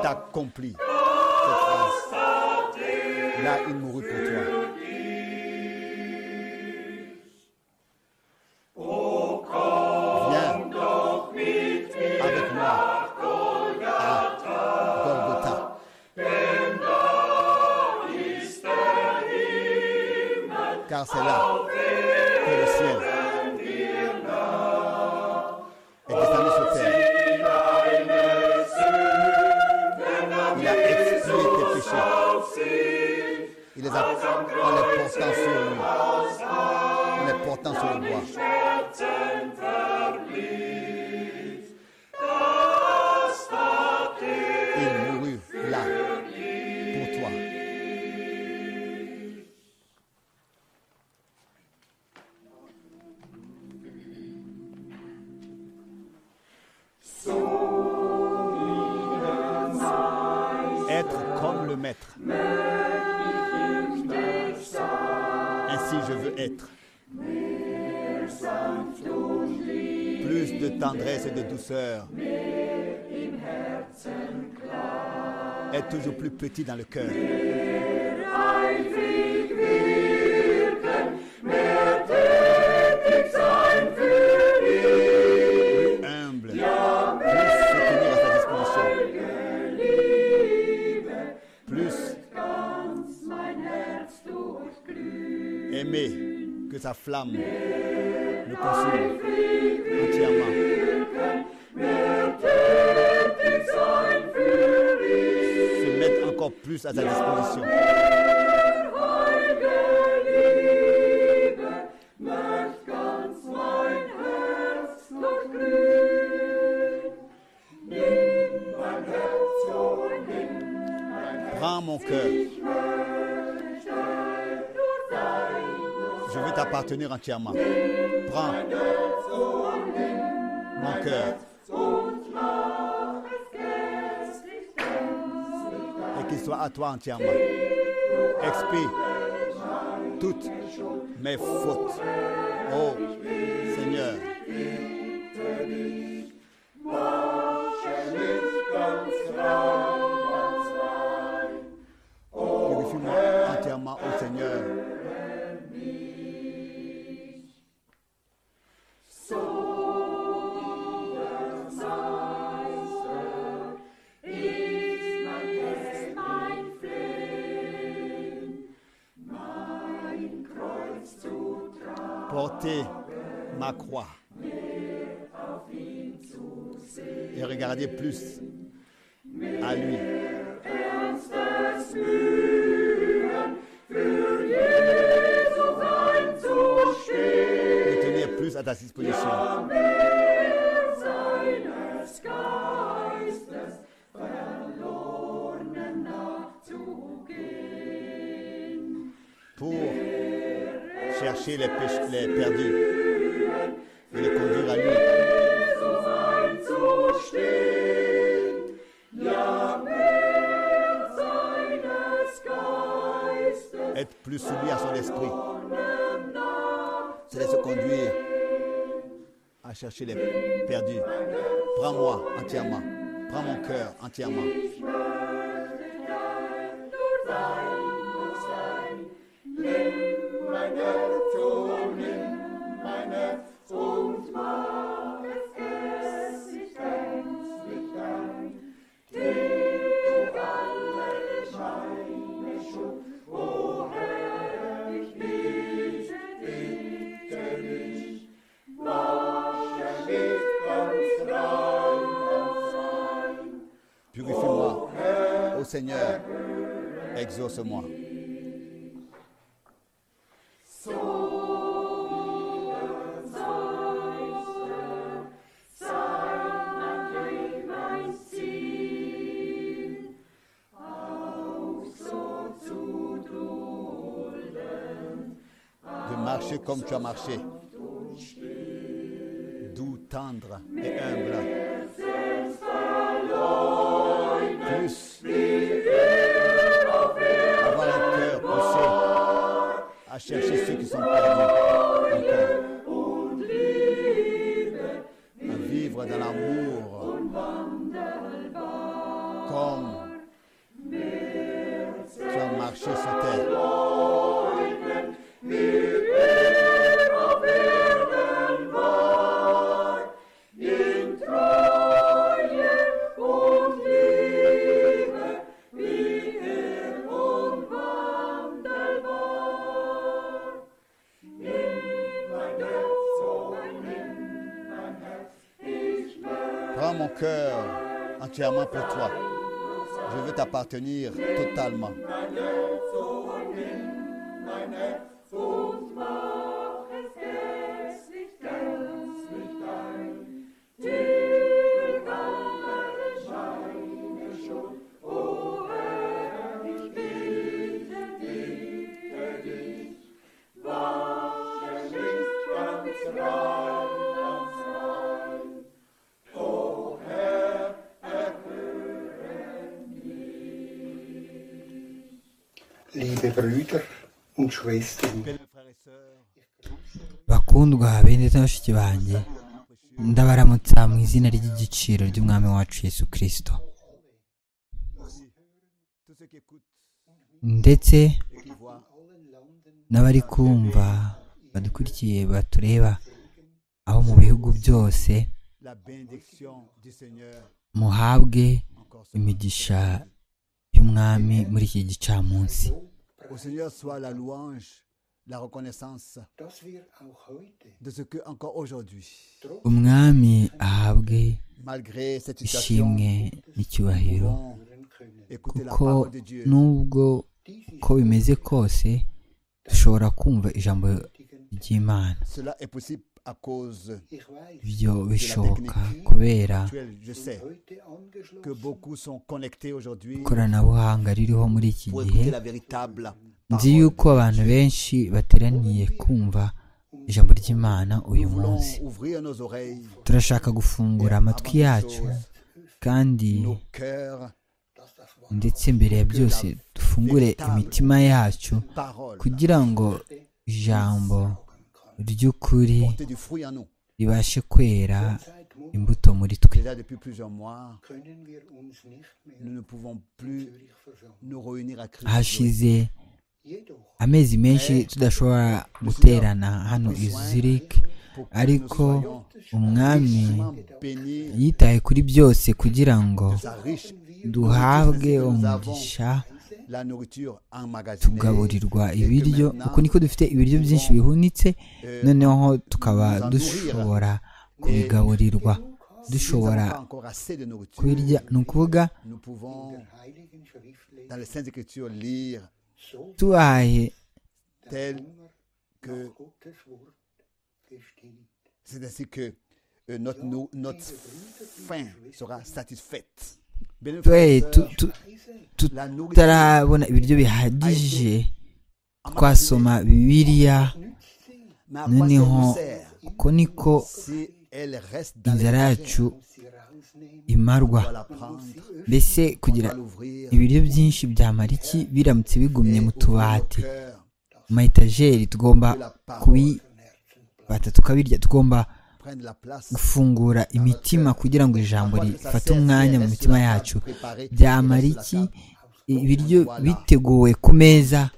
accompli cette phrase. Là, il mourut pour toi. Viens avec moi à Golgotha. Car c'est là que le ciel est descendu sur terre. Il a expié tes péchés. Il les a en les portant sur lui, en les portant sur le bois. Il mourut là pour toi. Être comme le maître. Ainsi je veux être. Plus de tendresse et de douceur. Être toujours plus petit dans le cœur. Plus humble. Plus se tenir à sa disposition. plus aimer que sa flamme le consume entièrement. Se mettre encore plus à sa disposition. Prends mon cœur. Je veux t'appartenir entièrement. Prends mon cœur et qu'il soit à toi entièrement. Expie toutes mes fautes. Oh Seigneur, purifie-moi entièrement, oh Seigneur. Portez ma croix et regardez plus à lui. Le tenir plus à ta disposition. Pour chercher les, péch- les perdus et les conduire à lui. être plus soumis à son esprit. C'est de se conduire à chercher les perdus. Prends-moi entièrement. Prends mon cœur entièrement. Purifie-moi. Ô Seigneur, exauce-moi. de marcher comme tu as marché. Doux, tendre et humble. Plus. Avoir un cœur poussé à chercher ceux qui sont perdus encore. À vivre dans l'amour. Comme marché sur terre. Prends mon cœur entièrement pour toi. Je veux t'appartenir totalement. Liebe Brüder und Schwestern, Bien, mes frères et sœurs, bakundwa bene bashiki banjye ndabaramutsa mu izina ry'igiciro ry'umwami wacu Yesu kirisito tous ceux qui écoutent ndetse et qui voient, n'abari kumva badukurikiye batureba aho mu bihugu byose la bénédiction du Seigneur muhabwe encore ce imigisha y'umwami muri iki gicamunsi Au Seigneur soit la louange, la reconnaissance dass wir auch heute, de ce que encore aujourd'hui, umwami ahabwe malgré cette situation, ishimwe nous n'icyubahiro pouvons écouter la kuko parole de Dieu. nubwo uko bimeze kose dushobora kumva ijambo ry'imana Cela est possible à cause ich weiß, ibyo bishoboka kubera actuelle. Je sais heute que angeschlossen, beaucoup sont connectés aujourd'hui ikoranabuhanga ririho muri iki pour gihe écouter la véritable nzi parole. yuko abantu benshi bateraniye kumva ijambo ry'imana uyu Nous voulons munsi ouvrir nos oreilles, turashaka gufungura avant amatwi toute yacu chose, kandi nos cœurs, dass das Wort ndetse mbere ya byose dufungure imitima yacu paroles, kugira ngo ijambo ry'ukuri porter du fruit en nous. ribashe kwera seit Mund imbuto muri twe Déjà depuis plusieurs mois, können wir uns nicht mehr nous ne pouvons plus Zürich versammeln. nous réunir à Christ. hashize Jedoch amezi menshi tudashobora guterana hano i zurich pour que ariko nous soyons umwami vraiment bénis yitaye kuri byose kugira ngo sa riche duhabwe umugisha la nourriture emmagasinée. tugaburirwa ibiryo uko niko dufite ibiryo byinshi bihunitse noneho tukaba dushobora kubigaburirwa dushobora Nous n'avons pas encore assez de nourriture. kubirya ni ukuvuga Nous pouvons, heiligen Schriftlehre dans les Saintes Écritures, lire so tubahaye tel Hunger que nach Gottes Wort gestillt. c'est ainsi que euh, notre, nou- notre faim sera satisfaite. Bien, twe tu- tu- Weise, la nourriture tutarabona ibiryo bihagije twasoma emmagasinée, bibiliya nützt sie, mais à quoi noneho ça nous sert uko niko si elle reste dans inzara les yacu muss sie rausnehmen, imarwa On va la prendre, mbese on kugira va l'ouvrir, ibiryo byinshi byamara iki biramutse bigumye mu ouvrir nos tubati cœurs, mu mayetajeri tugomba kubibata tukabirya tugomba prendre la place. gufungura imitima kugira ngo ijambo rifate umwanya mu mitima yacu byamara iki ibiryo biteguwe ku meza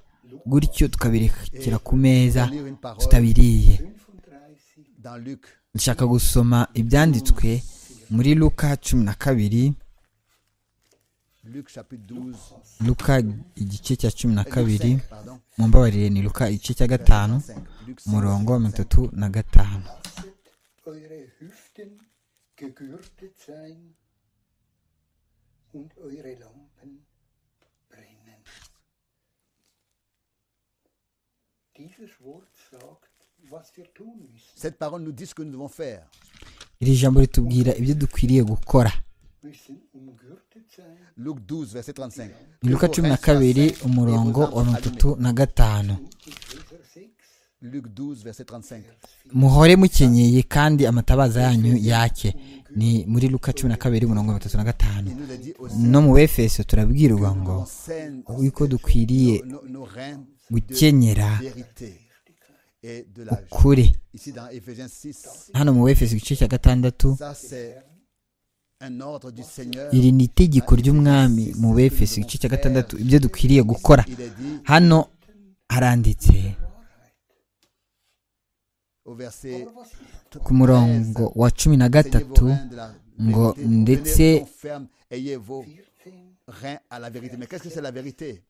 gutyo tukabirekera ku meza lire une parole tutabiriye 35 dans Luc nshaka gusoma ibyanditswe muri luka cumi na kabiri Luc chapitre 12 luka igice cya cumi na euh, Luc kabiri 5, pardon, mumbabarire ni luka igice cya gatanu 5, Luc 5, umurongo wa mirongo itatu na gatanu eure Hüften gegürtet sein und eure Lampen brennen. Dieses Wort sagt, was wir tun müssen. Cette parole nous dit ce que nous devons faire. iri jambo ritubwira ibyo dukwiriye gukora Müssen umgürtet sein Luc 12 verset 35. ni luka cumi na kabiri umurongo wa mirongo itatu na gatanu und Epheser 6, Luc 12 verset 35. muhore mukenyeye kandi amatabaza yanyu yake ni muri luka cumi na kabiri umurongo wa mirongo itatu na gatanu Il nous le dit aussi no mu befeso turabwirwa ngo on scène yuko dukwiriye nos, nos reins gukenyera de vérité et de la joie. ukuri Ici dans Ephésiens 6, hano mu befeso igice cya gatandatu ça c'est iri ni itegeko ry'umwami mu befeso igice cya gatandatu ibyo dukwiriye gukora hano haranditse ku murongo wa cumi na gatatu ngo ndetse rien à la vérité. Mais qu'est-ce que c'est la vérité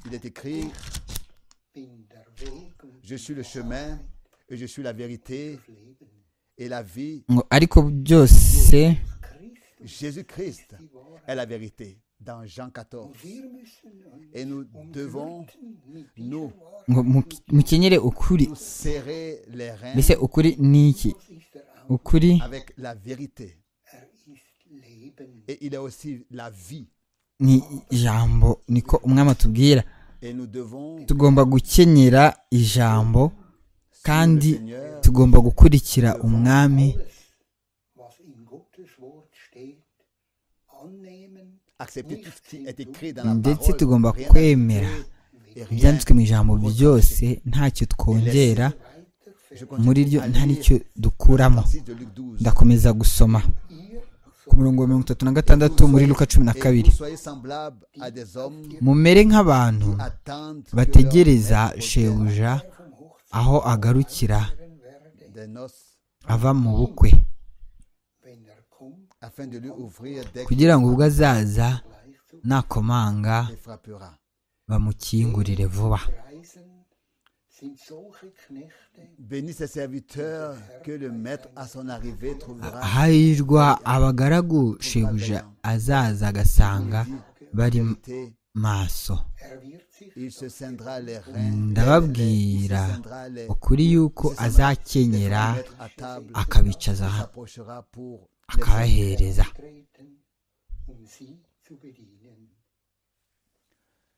Il est écrit, je suis le chemin et je suis la vérité et la vie. ngo ariko byose Jésus-Christ est la vérité dans Jean 14. Et nous devons nous ngo mu- mukenyere ukuri serrer les reins mbese ukuri ni iki ukuri avec la vérité. Et il est aussi la vie. ni ijambo niko umwami atubwira Et nous devons tugomba gukenyera ijambo kandi tugomba gukurikira umwami was in Gottes Wort steht, annehmen, accepter tout ce qui est écrit dans la ndetse parole. tugomba Rien à kwemera ajouter et rien ibyanditswe mu ijambo byose ntacyo twongera Je muri continue ryo à nta lire n'icyo dukuramo 36 de Luc 12. ndakomeza gusoma ku murongo wa mirongo itatu na gatandatu muri luka cumi na Et kabiri vous soyez semblables à des hommes mumere nk'abantu attendent que bategereza leur maître shebuja aho agarukira revienne des noces ava mu bukwe wenn er kommt, afin de lui ouvrir dès qu'il kugira ngo ubwo azaza nakomanga les frappera. bamukingurire vuba Reisen sind solche Knechte, Bénis ses serviteurs que le maître à son arrivée trouvera. hahirwa abagaragu shebuja azaza agasanga bari Vérité. maso er wird sich Il se scindra les reins. ndababwira ukuri yuko azakenyera à table. akabicaza Il ha- s'approchera pour les akabahereza treten, um sie zu bedienen.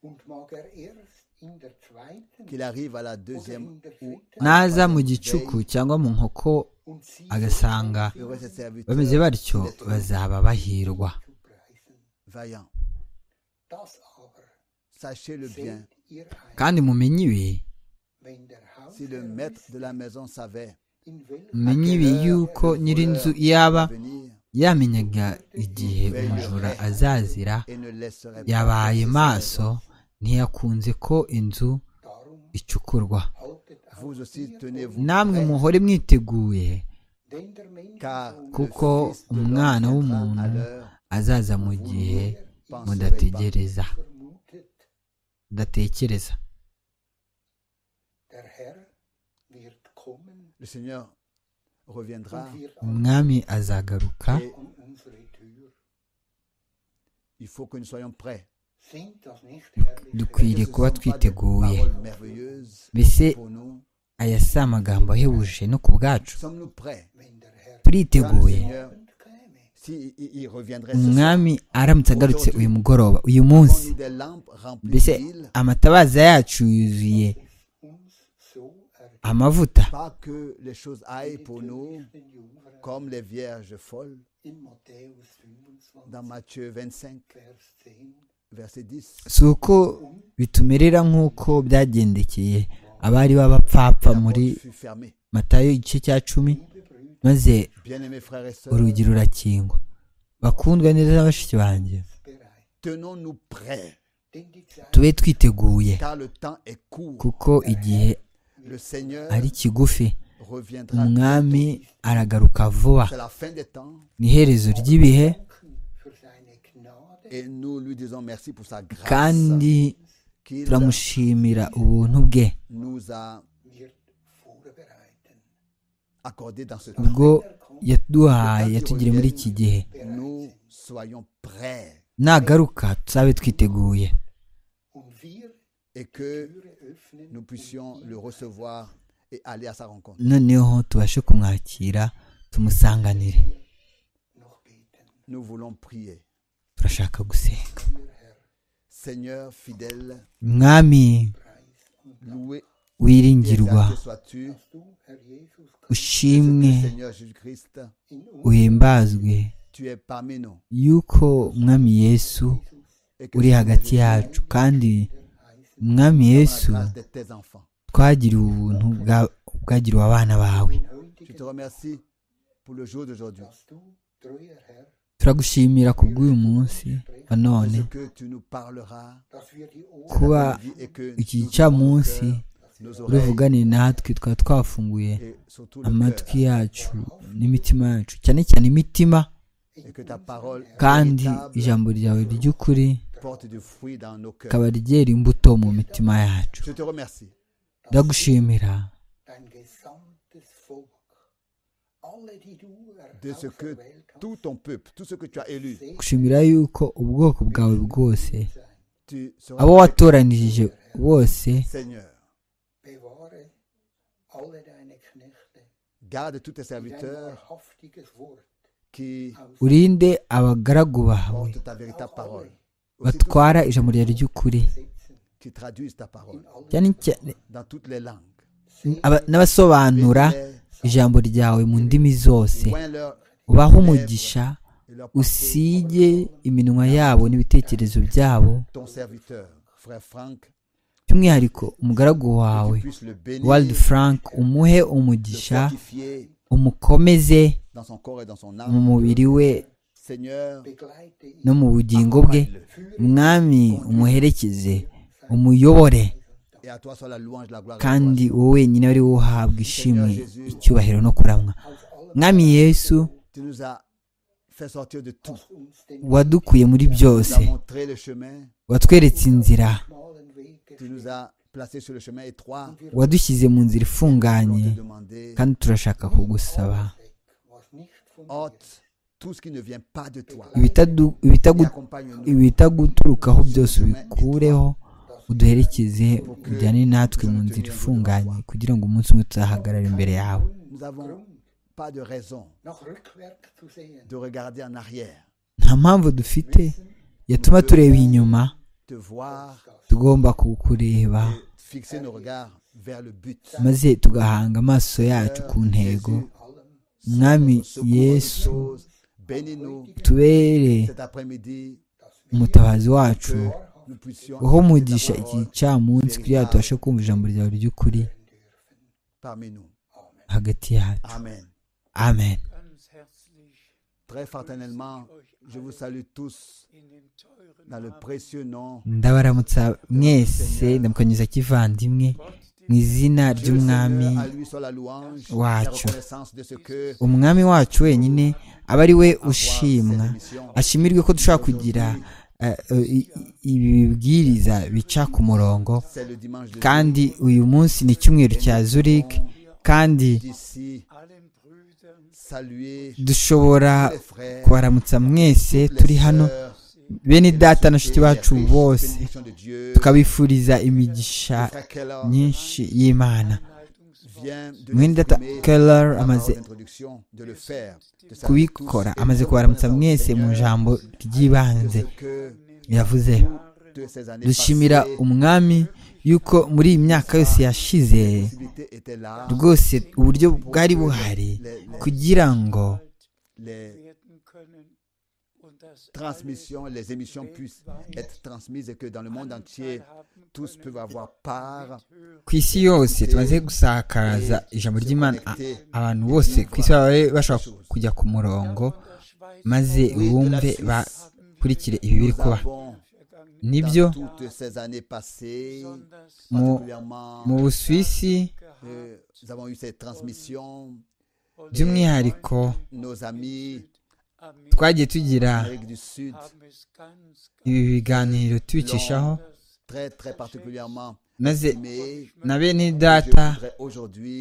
Und mag er erst in der zweiten qu'il arrive à la oder deuxième in der ou dritten naza mu gicuku cyangwa mu nkoko und sie agasanga heureux ses serviteurs bameze batyo bazaba bahirwa zu preisen. vaillants. Das aber Sachez le bien. seht ihr ein, kandi mumenye ibi wenn der Si le Hausherr maître de la maison savait in welchem mumenye ibi yuko nyir'inzu iyaba venir yamenyaga igihe umujura azazira et ne laisserait pas yabaye maso ntiyakunze ko inzu darum icukurwa haltet auf, vous aussi tenez-vous namwe muhore mwiteguye denn der Mensch car kuko le Fils de l'homme umwana viendra à w'umuntu l'heure azaza mu gihe mudategereza vermutet, mudatekereza der Herr wird kommen le Seigneur reviendra und wird umwami azagaruka et an unsere Tür. il faut que nous soyons prêts. Sind das nicht herrliche dukwiriye Ce kuba sont pas des twiteguye paroles merveilleuses mbese pour nous. aya si amagambo ahebuje no ku bwacu Sommes-nous prêts wenn der Herr quand le turiteguye Seigneur, und käme? s'il il, il reviendrait ce soir, umwami aramutse agarutse uyu mugoroba uyu munsi prends-nous des lampes remplies mbese d'huile, amatabaza yacu yuzuye Uns so ergeht amavuta pas que les choses aillent pour nous den Jungfrauen comme les vierges folles. in Matthäus 25, Dans Matthieu 25, Vers 10. verset 10, si uko bitumerera nk'uko byagendekeye abari b'abapfapfa la muri porte fut fermée. matayo igice cya cumi maze Bien-aimés frères et sœurs, urugi rurakingwa bakundwa neza na bashiki banjye Bereit. tenons-nous prêts, Denn die Zeit tube twiteguye car le temps est court. kuko igihe Le Seigneur ari kigufi reviendra. umwami aragaruka vuba C'est la fin des temps ni iherezo ry'ibihe für seine Gnade et nous lui disons merci pour sa grâce kandi qu'il turamushimira ubuntu bwe nous a wird vorbereiten. accordé dans ce temps. ubwo yaduhaye yatugiriye muri iki gihe Nous soyons prêts nagaruka tuzabe twiteguye Und wir die et que Türe öffnen nous puissions le recevoir et aller à sa rencontre. noneho tubashe kumwakira tumusanganire noch beten. Nous voulons prier. turashaka gusenga Seigneur fidèle, mwami loué et wiringirwa exalté sois-tu. Dass du, Herr Jesus Christus, ushimwe Seigneur Jésus-Christ, in uns uhimbazwe tu es parmi nous. yuko mwami yesu Et que uri nous hagati yacu kandi mwami yesu grâce de tes enfants. twagiriwe ubuntu bwa- bwagiriwe abana bawe Je te remercie pour le jour d'aujourd'hui. dass du treuer Herr, turagushimira ku bw'uyu munsi wa none ce que tu nous parleras dass wir die Ohren kuba vie et que iki nous gicamunsi ouvrons nos oreilles uruvuganire natwe twaba twafunguye et surtout le amatwi cœur yacu n'imitima yacu cyane cyane imitima et que ta parole kandi véritable ijambo ryawe ry'ukuri porte du fruit dans nos cœurs. rikaba ryera imbuto mu mitima yacu Je te remercie ndagushimira dein gesamtes Volk, alle, die du de ce que auserwählt hast, tout ton peuple, tout ce que tu as élu, gushimira yuko ubwoko bwawe bwose sein. tu abo seras watoranirije bose Seigneur. Bewahre alle deine Knechte, Garde tous tes die dein serviteurs wahrhaftiges Wort qui aus urinde abagaragu bawe portent ta véritable parole, Aussi tous batwara ijambo ryawe ry'ukuri setzen qui traduisent ta parole in allen cyane cyane dans toutes les langues. aba- n'abasobanura ijambo ryawe mu ndimi zose Oins leur ubahe umugisha et leur usige iminwa yabo n'ibitekerezo byabo ton serviteur, frère Franck, by'umwihariko umugaragu wawe qui puisse le bénir, waldi frank umuhe le umugisha fortifier umukomeze dans son corps et dans son mu âme. mubiri we Seigneur, begleite ihn, no mu bugingo bwe accompagne-le. mwami umuherekeze umuyobore Et à toi soit la louange, la gloire. et la gloire. kandi wowe wenyine ari wo uhabwa ishimwe icyubahiro no kuramwa mwami yesu Tu nous as fait sortir de tout. uns den wadukuye muri Tu nous as byose montré le chemin. watweretse inzira schmalen Weg Tu nous as placés sur le chemin étroit. wadushyize mu nzira On ifunganye te demandé, kandi turashaka kugusaba weg, was nicht von dir ôte tout ce qui ne vient pas de toi. Ibitadu- ibitagu- Et accompagne-nous. ibitaguturukaho byose ubikureho uduherekeze ujyane natwe mu nzira ifunganye kugira ngo umunsi umwe tuzahagarare imbere yawe Nous n'avons pas de raison noch rückwärts zu sehen, de regarder en arrière, nta mpamvu dufite yatuma tureba inyuma de voir, tugomba kukureba de fixer nos regards vers le but. maze tugahanga amaso yacu ku ntego allem mwami Secours-nous yesu tous. Bénis-nous tubere cet après-midi umutabazi wacu que nous puissions aho écouter umugisha ta iki parole gicamunsi kugira ngo tubashe kumva ijambo ryawe ry'ukuri parmi nous. hagati yacu Amen. amen Ganz herzlich Très fraternellement, je vous salue tous in dem teuren dans le précieux nom ndabaramutsa mwese ndamukanyiza kivandimwe mu izina Dieu le ry'umwami Seigneur, à lui soit la louange, la wacu. reconnaissance de ce que umwami wacu wenyine aba ari we ushimwa cette émission. ashimirwe ko dushobora kugira eh, eh, i- i- ibi bibwiriza bica ku murongo c'est le dimanche de kandi uyu munsi ni icyumweru cya zurich kandi d'ici allen Brüdern saluer dushobora les frères, kubaramutsa mwese turi les hano sœurs, bene data na nshuti bacu les riches, bose bénédictions de Dieu, tukabifuriza imigisha frère Keller nyinshi y'imana vient de mwene data l'exprimer keller par la amaze parole d'introduction, de le faire, de saluer tous. kubikora Et amaze nous kubaramutsa reconnaissons, mwese mu Seigneur, ijambo de ry'ibanze ce que yavuze toutes ces années dushimira passées, umwami yuko muri iyi myaka yose yashize la possibilité était là, rwose uburyo bwari buhari kugira ngo les werden können und dass transmissions, les émissions puissent être transmises et que dans le monde entier, tous peuvent avoir part ku isi yose tumaze gusakaza ijambo ry'imana a- abantu bose ku isi babe bashobora kujya ku murongo maze bumve bakurikire ibi biri Nous kuba avons, nibyo dans toutes ces années passées, mu particulièrement, mu busuwisi euh, nous avons eu ces transmissions, by'umwihariko nos amis twagiye tugira d'Amérique du Sud, ibi biganiro tubicishaho très très particulièrement, maze mais na bene je data voudrais aujourd'hui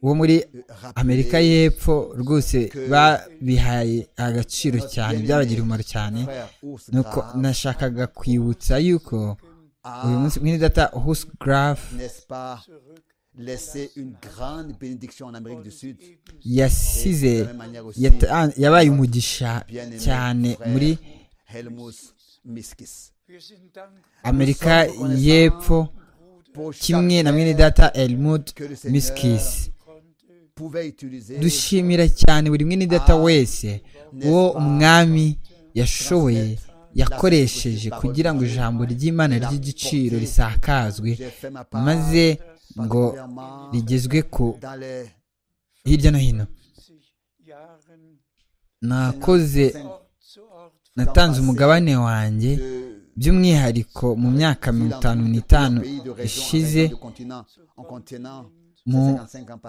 wo muri euh, amerika rappeler y'epfo rwose babihaye agaciro cyane byabagiriye umumaro cyane frère Urs nuko Graf, nashakaga kwibutsa yuko uyu a, munsi mwene data husi garafu n'est-ce pas, laissé une grande bénédiction en Amérique du Sud. yasize De la même manière aussi, yata- yabaye umugisha bien-aimé cyane frère muri Helmut Miskis. amerika y'epfo Pour chaque kimwe na frère mwene data elmud que le Seigneur miskisi pouvait utiliser dushimira cyane buri mwene data wese uwo umwami yashoboye yakoresheje kugira ngo ijambo ry'imana ry'igiciro risakazwe J'ai fait ma part, maze ngo particulièrement rigezwe ku dans les hirya no hino nakoze Ort zu Ort natanze umugabane wanjye by'umwihariko mu myaka mirongo itanu n'itanu ishize mu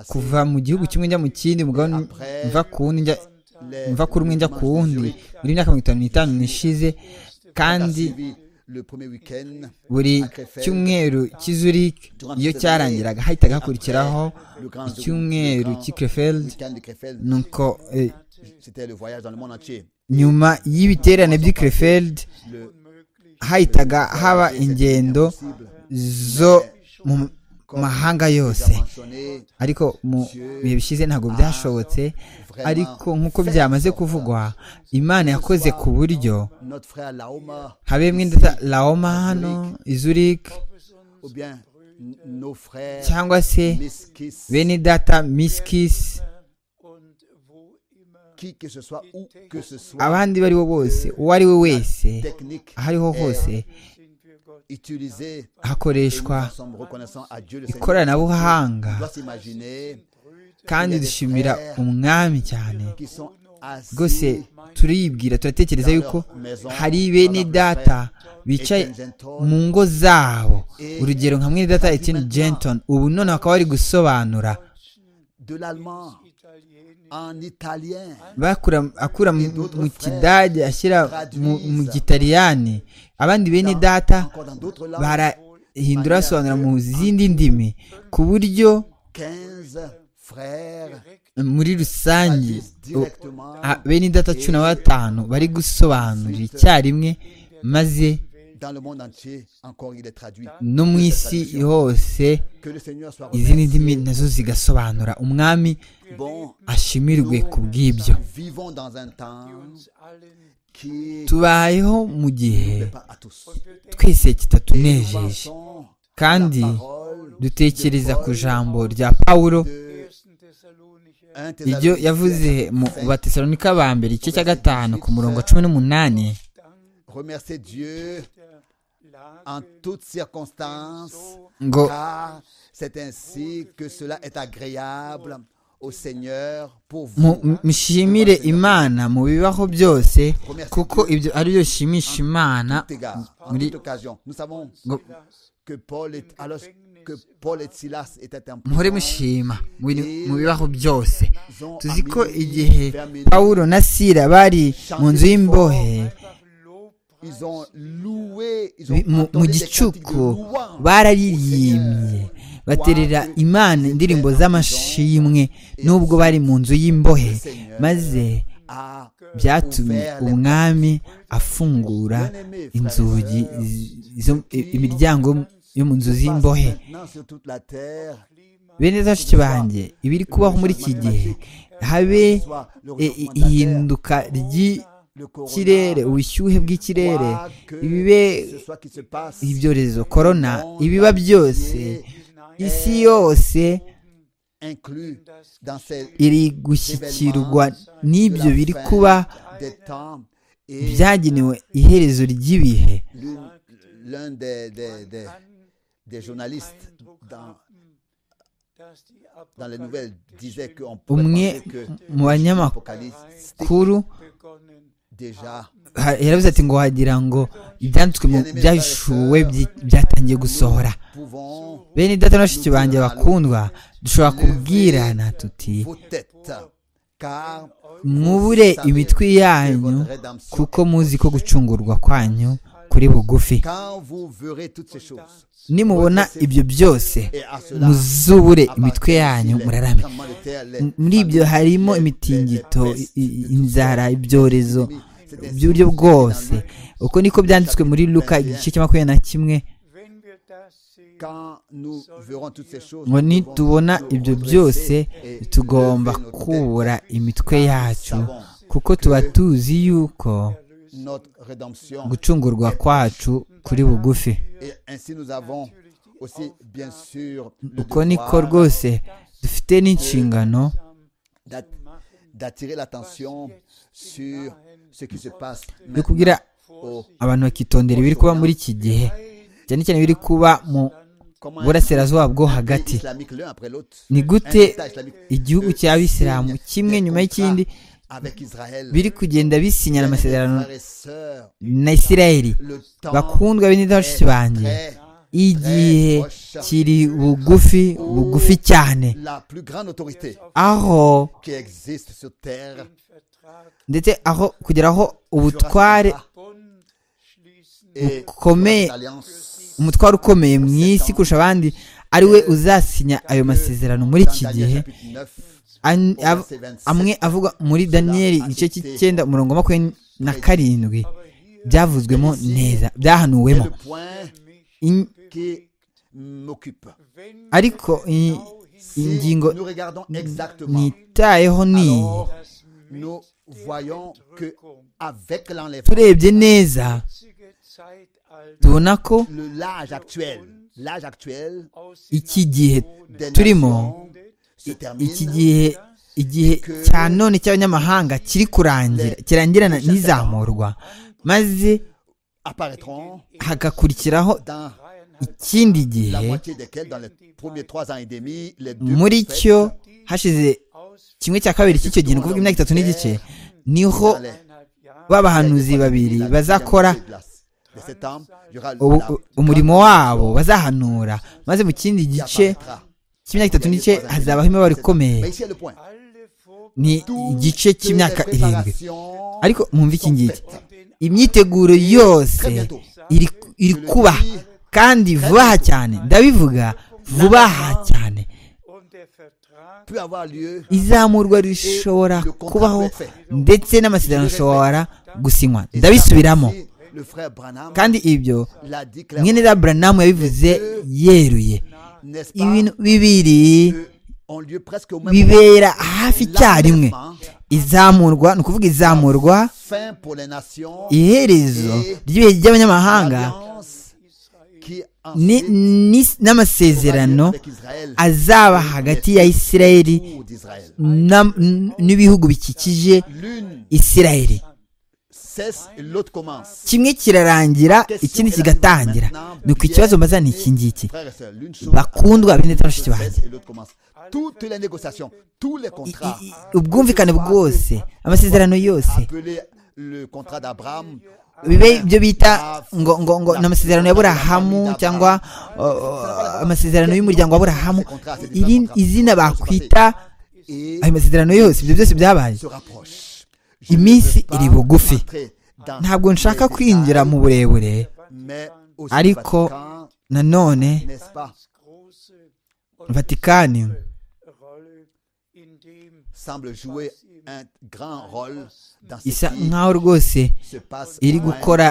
kuva mu gihugu kimwe njya mu kindi umugabane mva ku wundi njya mva kuri umwe njya ku wundi muri myaka mirongo itanu n'itanu n'ishize kandi buri cyumweru cy'izurich iyo cyarangiraga hahitaga hakurikiraho icyumweru cy'i krefeld nuko eh, C'était le voyage dans le monde entier. nyuma y'ibiterane by'i krefeld hahitaga haba ingendo zo mu mahanga yose Mentionné ariko mu bihe bishize ntabwo byashobotse ariko nk'uko byamaze kuvugwa imana yakoze ku buryo notre frère Laoma, habemwe ndetse laoma hano izurik ou bien n- nos frères cyangwa se Miskis, bene data miskisi und wo immer qui que ce soit, où que ce soit, abandi bari bo bose uwo ari we wese technique aho ariho hose sind wir Gott. utilisée. Et nous hakoreshwa en sommes reconnaissants à Dieu le Seigneur. ikoranabuhanga On doit s'imaginer kandi dushimira umwami cyane qui sont rwose assis turibwira turatekereza yuko hari bene data bicaye mu ngo zabo urugero nka mwene data etini jenton ubu none bakaba bari gusobanura de l'allemand en italien. bakura akura mu mu kidage ashyira mu mu gitaliyani abandi bene data Encore dans d'autres langues, barahindura basobanura mu zindi ndimi ku buryo 15 frères muri rusange agissent u- directement a- bene data cumi na batanu bari gusobanurira icyarimwe maze dans le monde entier. Encore, il est traduit. no mu isi hose Que le Seigneur soit izindi remercié. ndimi nazo zigasobanura umwami Bon, ashimirwe ku bw'ibyo vivons dans un temps uns allen qui tubayeho mu gihe n'est pas à tous. twese kitatunejeje Pensons kandi parole dutekereza ku jambo rya pawulo de 1. Thessalonicher 1 iryo yavuze mu batesalonika ba mbere igice cya gatanu ku murongo wa cumi n'umunani Remerciez Dieu der Lage en toutes circonstances, ngo car c'est ainsi que cela est agréable au Seigneur pour mu- vous. mushimire imana mu bibaho byose kuko ibyo ari byo bishimisha imana Tout égard, en muri toute occasion. Nous savons ngo que Paul est, alors que Paul et Silas étaient en muhore prison, mushima mu bintu- mu bibaho byose ils ont tuzi à ko minuit, igihe vers minuit, pawulo na sira bari mu nzu y'imbohe einfach Lobpreis ils ont loué, ils ont bi- mu- mu entonné des cantiques de gicuku louange. bararirimbye baterera imana indirimbo z'amashimwe n'ubwo bari mu nzu y'imbohe maze Ah, byatumye umwami afungura bien-aimé, frères et inzugi sœurs, z- zo- i- imiryango yo mu nzu z'imbohe maintenant sur toute la terre, bene bashiki banjye ibiri kubaho muri iki gihe habe soit le i- i- réchauffement de la terre, ihinduka le corona, ry'ikirere ubushyuhe bw'ikirere quoi que ibibe ce soit qui se passe, ibyorezo korona ibiba byose isi yose inclus dans ces iri gushyikirwa n'ibyo biri kuba des temps et byagenewe iherezo ry'ibihe l'une- l'un des, des, des, des journalistes dans, dans les nouvelles disait qu'on pouvait penser umwe que mu l'apocalypse banyamakuru déjà ha- yaravuze ati ngo wagira ngo ibyanditswe mu byashuwe byatangiye gusohora pouvons bene data na bashiki banjye bakundwa dushobora kubwirana tuti vos têtes car mwubure imitwe yanyu votre rédemption kuko muzi ko gucungurwa kwanyu kuri bugufi quand vous verrez toutes ces choses nimubona ibyo byose et à cela muzubure imitwe appartient yanyu aussi les murarame tremblements de terre, les M- muri ibyo famines, harimo les- les- imitingito les pestes, i- i- de inzara tout. ibyorezo C'est ainsi by'uburyo que dans bwose Luc, uko niko byanditswe muri luka igice cya makumyabiri na kimwe Wenn wir das sehen, quand nous verrons toutes ces choses ngo nous devons nitubona nous ibyo redresser byose et tugomba lever nos têtes. kubura imitwe yacu kuko tuba tuzi yuko notre rédemption gucungurwa kwacu kuri bugufi et ainsi nous avons aussi bien sûr le uko niko devoir rwose dufite n'inshingano d'at- d'attirer l'attention sur ce qui se passe yo maintenant kubwira au- abantu bakitondera ibiri kuba muri iki gihe cyane cyane ibiri kuba mu comment burasirazuba bwo un pays hagati islamique l'un après l'autre ni un gute État islamique igihugu cy'abisilamu kimwe nyuma y'ikindi biri kugenda bisinyana amasezerano na isirayeli bakundwa bene bashiki banjye igihe kiri bugufi bugufi cyane aho ndetse aho kugira aho ubutware bukomeye umutwaro ukomeye mu isi kurusha abandi ariwe uzasinya ayo masezerano muri iki gihe amwe avuga muri daniyeli igice cy'icyenda umurongo wa makumyabiri na karindwi byavuzwemo neza byahanuwemo ariko ingingo nitayeho ni turebye neza tubona ko iki gihe turimo iki gihe igihe cya none cy'abanyamahanga kiri kurangira kirangirana n'izamurwa maze hagakurikiraho ikindi gihe muri cyo hashize kimwe cya kabiri cy'icyo gihe ni ukuvuga imyaka itatu n'igice niho b'abahanuzi babiri bazakora umurimo wabo bazahanura maze mu kindi gice cy'imyaka itatu n'igice hazabaho imibare ikomeye ni igice cy'imyaka irindwi ariko mwumve iki ngiki imyiteguro yose iri kuba kandi vuba aha cyane ndabivuga vuba aha cyane izamurwa rishobora kubaho ndetse n'amasezerano ashobora gusinywa ndabisubiramo kandi ibyo mwene za buranamu yabivuze yeruye ibintu bibiri bibera hafi icyarimwe izamurwa ni ukuvuga izamurwa iherezo ry'ibihe by'abanyamahanga n'amasezerano azaba hagati ya isirayeli n'ibihugu bikikije isirayeli kimwe kirarangira ikindi kigatangira ni ku kibazo mbaza ni iki ngiki bakundwa bene bashiki banjye ubwumvikane bwose amasezerano yose bibe ibyo bita ngo ngo ngo ni amasezerano ya burahamu cyangwa amasezerano y'umuryango wa burahamu izina bakwita ayo masezerano yose ibyo byose byabaye iminsi iri bugufi ntabwo nshaka kwinjira mu burebure ariko nanone vatikani isa nkaho rwose iri gukora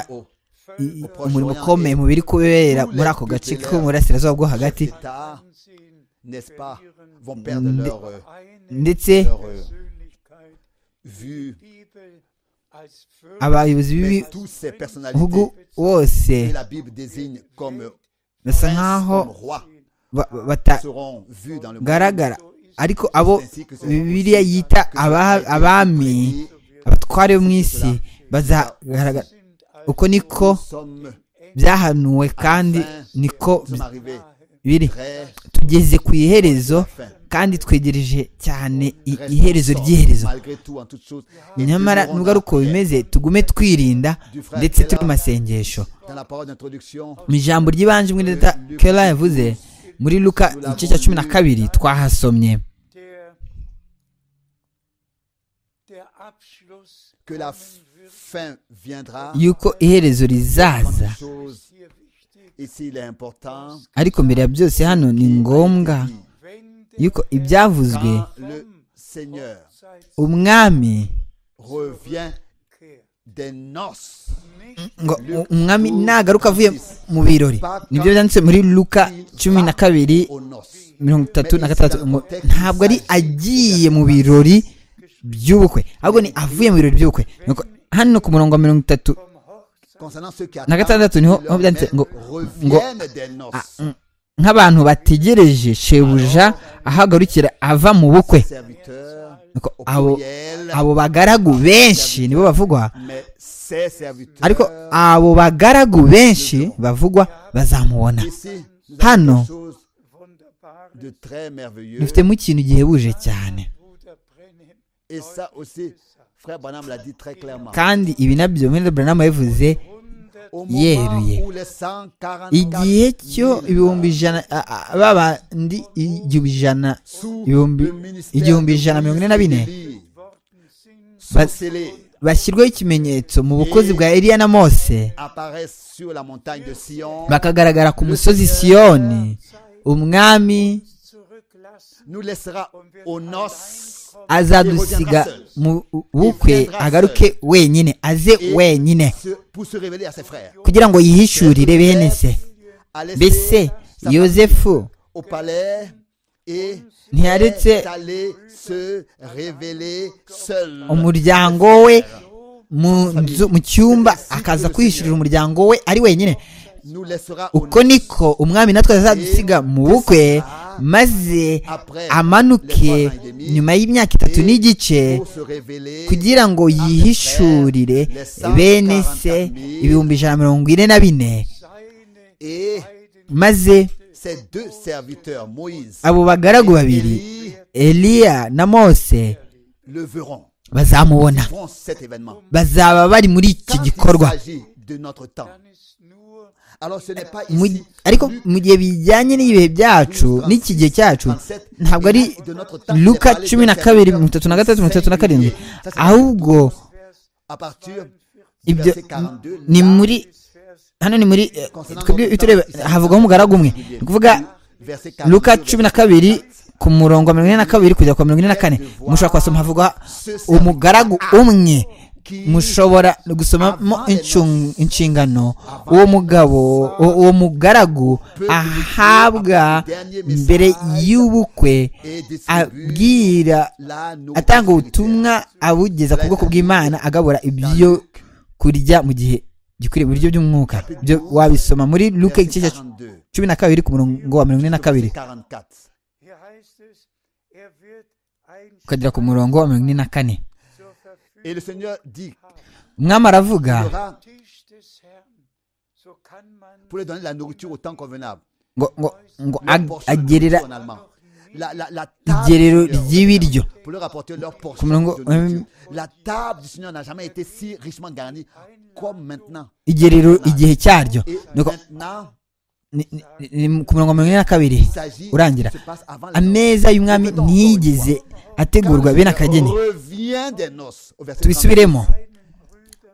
umurimo ukomeye mu biri kubera muri ako gace ko mu burasirazuba bwo hagati ndetse abayobozi b'ibihugu bose basa nkaho batagaragara ariko abo bibiriya yita abami abatware bo mu isi bazagaragara uko niko byahanuwe kandi niko biri tugeze ku iherezo kandi twegereje cyane iherezo ry'iherezo nyamara nubwo ari uko bimeze tugume twirinda ndetse turi mu masengesho mu ijambo ry'ibanze umwe leta kera yavuze muri luka igice cya cumi na kabiri twahasomye yuko iherezo rizaza ariko mbere ya byose hano ni ngombwa yuko ibyavuzwe umwami ngo umwami nagaruka avuye mu birori nibyo byanditse muri luka cumi na kabiri mirongo itatu na gatandatu ntabwo ari agiye mu birori by'ubukwe ahubwo ni avuye mu birori by'ubukwe hano ku murongo wa mirongo itatu na gatandatu niho byanditse ngo ngo nk'abantu bategereje shebuja ahagarukira ava mu bukwe abo bagaragu benshi nibo bavugwa ariko abo bagaragu benshi bavugwa bazamubona hano dufitemo ikintu gihebuje cyane frère Branham l'a dit très clairement. kandi ibi nabyo muri Branham yabivuze Au yeruye. moment où les 144 igihe cyo 000 ibihumbi ijana a- a- babandi igihumbi ijana sous ibihumbi le ministère igihumbi de ijana mirongo ine na bine Moïse Élie Worten sind sont Bas- scellés, bashyirwaho ikimenyetso mu bukozi bwa Eliya na Mose apparaissent sur la montagne de Sion. bakagaragara ku musozi Siyoni umwami zurücklassen Nous laissera aux noces azadusiga mu bukwe agaruke wenyine aze wenyine se- pour se révéler à ses frères. kugira ngo yihishurire bene se A laissé mbese sa yosefu famille au palais et ntiyaretse est allé se révéler seul. umuryango we mu nzu mu cyumba akaza kwishurira umuryango we ari wenyine Nous laissera aux uko noces niko umwami natwe azadusiga mu bukwe maze après amanuke nyuma y'imyaka itatu n'igice pour se révéler kugira ngo yihishurire bene se ibihumbi ijana mirongo ine na bine seine et maze ses deux serviteurs, Moïse abo bagaragu et babiri Élie, eliya na mose le verront. bazamubona Vont cet événement. bazaba bari muri iki Quand il gikorwa s'agit de notre temps, dann ist nur alors ce n'est pas Mu- ici. ariko Luc mu gihe bijyanye n'ibihe byacu n'iki gihe cyacu ntabwo ari luka cumi na kabiri mirongo itatu na gatatu mirongo itatu na karindwi ahubwo à partir du ibyo verset 42, ni là, muri hano ni muri eh, twebwe iyo tureba havugwaho umugaragu umwe ni ukuvuga verset luka 42, cumi na kabiri ku murongo wa mirongo ine na kabiri kugera ku wa mirongo ine na kane mushobora kuhasoma havugwa umugaragu umwe mushobora gusomamo incung- inshingano uwo mugabo u- uwo mugaragu ahabwa mbere y'ubukwe et distribue abwira la nourriture atanga spirituelle. ubutumwa abugeza ku bwoko bw'imana agabura ibyo kurya mu gihe gikwiriye ibiryo by'umwuka byo wabisoma muri luke Verset igice cya 42, cumi na kabiri ku murongo wa mirongo ine na kabiri verset 44. hier heißt es er wird ein ukagera ku murongo wa mirongo ine na kane zur Verfügung Et le Seigneur dit umwami aravuga il y aura Tisch des Herrn so kann man pour lui donner de la nourriture au temps convenable. ngo ngo ngo Leur ag- portion de agerera nourriture en allemand. La, la, la table igerero du Seigneur, ry'ibiryo pour leur apporter leur portion. Comme l'ango- de nourriture. La table du Seigneur n'a jamais été si richement garnie comme maintenant. igerero igihe cyaryo Et Nuko maintenant, ni- ni- ni- ni ku murongo wa mirongo ine na kabiri il s'agit urangira se passe avant les noces. ameza y'umwami ntiyigeze ategurwa bene akageni revient des noces au verset 39, tubisubiremo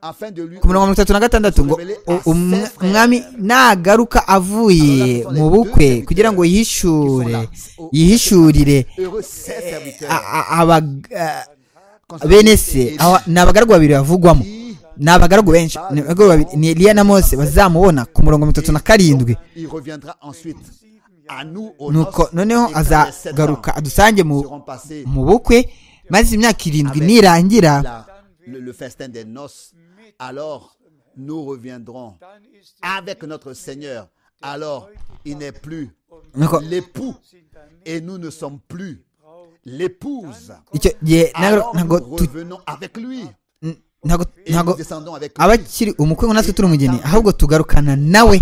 afin de lui ku murongo wa mirongo itatu na gatandatu ngo u- umwa- umwami nagaruka avuye mu bukwe kugira ngo yihishure yihishurire heureux ses serviteurs a- a- aba- a- consacrés bene se et aba- ni abagaragu babiri bavugwamo qui, ni abagaragu benshi ni abagaragu babiri ni eliya na mose bazamubona ku murongo wa mirongo itatu na karindwi il reviendra ensuite à nous aux nuko noces, noneho et quand les sept azagaruka ans adusange mu seront passés mu bukwe maze imyaka irindwi nirangira la- le, le festin des noces, alors nous reviendrons dann ist er avec notre Seigneur. Alors il n'est plus nuko l'époux et nous ne sommes plus l'épouse. icyo gihe ntabwo Alors nous ntabwo tu- revenons avec lui n- ntabwo et nous ntabwo descendons avec lui. abakiri umukwe ngo natwe turi umugeni ahubwo tugarukana nawe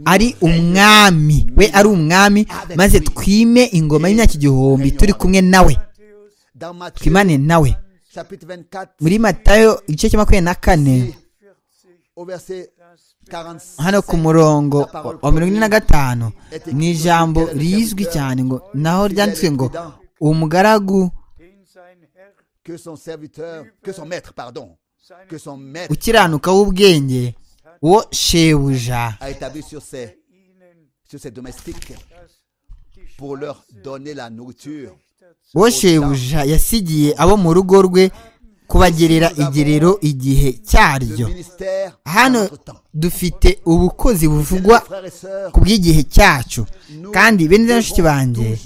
ari umwami we ari umwami maze twime ingoma y'imyaka igihumbi turi kumwe nawe Dans Matthieu twimane nawe chapitre 24 muri matayo igice cya makumyabiri na kane au verset 45, hano ku murongo wa- wa mirongo ine na gatanu mu ijambo rizwi cyane ngo naho ryanditswe ngo umugaragu den sein Herr que son serviteur, que son maître, pardon, que son maître ukiranuka w'ubwenge wo shebuja a établi sur ses, ihnen sur ses domestiques das die pour leur donner la nourriture. wo shebuja yasigiye abo mu rugo rwe kubagerera igerero igihe Le cyaryo ministère à hano notre temps. dufite ubukozi buvugwa Frères et sœurs, ku bw'igihe cyacu kandi bene na bashiki banjye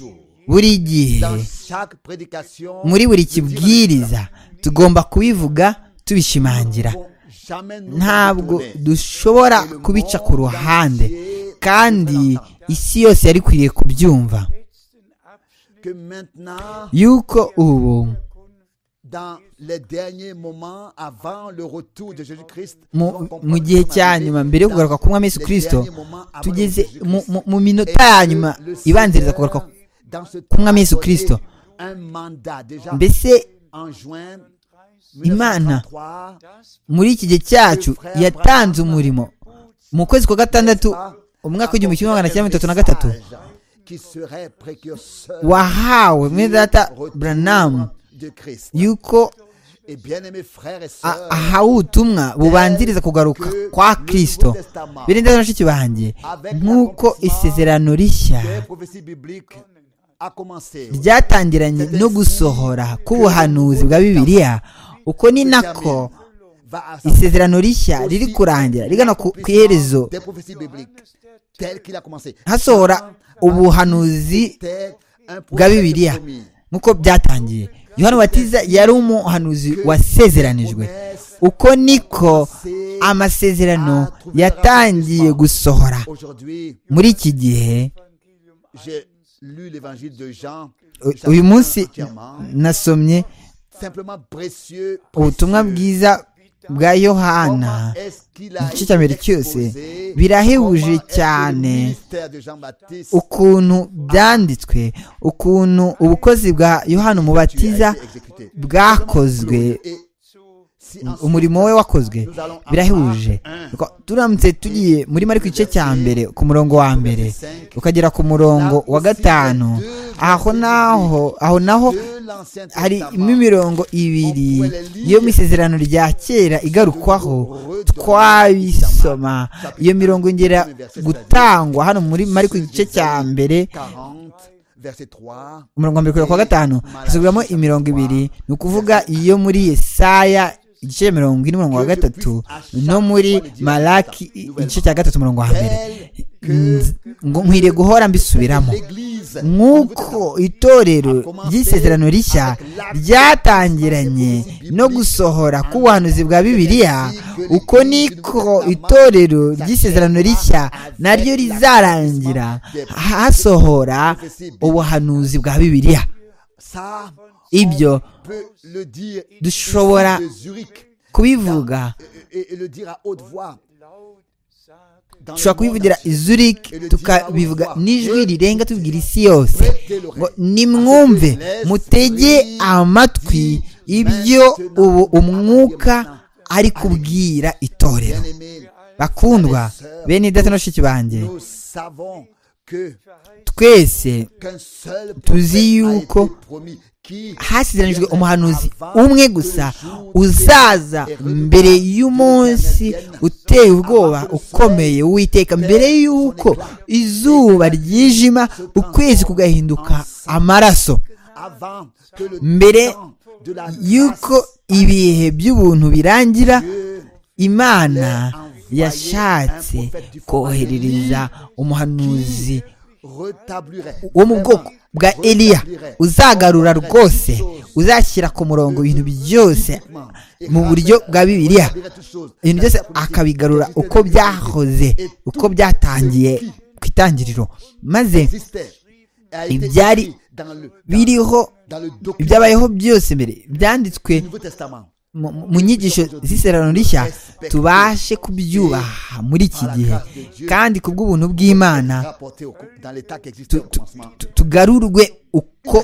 buri gihe dans chaque prédication, muri buri kibwiriza tugomba kubivuga tubishimangira nous ne pouvons jamais nous ntabwo abandonner. dushobora kubica ku ruhande kandi isi yose yari ikwiriye kubyumva letzten Abschnitt que maintenant, yuko ubu dans les derniers moments avant le retour de Jésus-Christ, mu, mu gihe cya nyuma mbere yo kugaruka ku mwami Yesu kirisito tugeze mu, mu, mu minota ya nyuma ibanziriza kugaruka ku mwami Yesu Kristo. un mandat déjà mbese enjoint imana muri iki gihe cyacu yatanze umurimo mu kwezi kwa gatandatu umwaka w'igihumbi kimwe magana cyenda mirongo itatu na gatatu wahawe mwene data buranamu yuko ahawe ubutumwa bubanziriza kugaruka kwa kirisito birinda bashiki banjye nk'uko isezerano rishya ryatangiranye no gusohora k'ubuhanuzi bwa bibiliya uko ni nako isezerano rishya riri kurangira rigana ku iherezo hasohora ubuhanuzi bwa bibiliya nk'uko byatangiye yohani batiza yari umuhanuzi wasezeranijwe uko niko amasezerano yatangiye gusohora muri iki gihe uyu munsi nasomye ubutumwa bwiza bwa yohana igice cya mbere cyose birahebuje cyane ukuntu byanditswe ukuntu ubukozi bwa yohana umubatiza bwakozwe umurimo we wakozwe birahebuje turamutse tugiye muri mariko igice cya mbere ku murongo wa mbere ukagera ku murongo wa gatanu aho naho aho naho harimo imirongo ibiri iyo misezerano rya kera igarukwaho twabisoma iyo mirongo ngera gutangwa hano muri mariko igice cya mbere umurongo wa mbere kugera kwa gatanu hasubiramo imirongo ibiri ni ukuvuga iyo muri yesaya igice cya mirongo ine umurongo wa gatatu no muri maraki igice cya gatatu umurongo wa mbere nkwiriye guhora mbisubiramo nk'uko itorero ry'isezerano rishya ryatangiranye no gusohora k'ubuhanuzi bwa bibiliya uko niko itorero ry'isezerano rishya naryo rizarangira hasohora ubuhanuzi bwa bibiliya ibyo dushobora kubivuga dushobora kubivugira izurike tukabivuga n'ijwi rirenga tubwira isi yose ngo nimwumve mutege amatwi ibyo ubu umwuka ari kubwira itorero bakundwa bene idata n'abashiki banjye twese tuzi yuko hasizeranijwe umuhanuzi umwe gusa uzaza mbere y'umunsi uteye ubwoba ukomeye witeka mbere y'uko izuba ryijima ukwezi kugahinduka amaraso mbere y'uko ibihe by'ubuntu birangira imana yashatse koherereza umuhanuzi wo mu bwoko bwa eliya uzagarura rwose uzashyira ku murongo ibintu byose mu buryo bwa bibiliya ibintu byose akabigarura uko byahoze uko byatangiye ku itangiriro maze ibyari biriho ibyabayeho byose mbere byanditswe mu nyigisho z'isezerano rishya tubashe kubyubaha muri iki gihe kandi ku bw'ubuntu bw'imana tugarurwe uko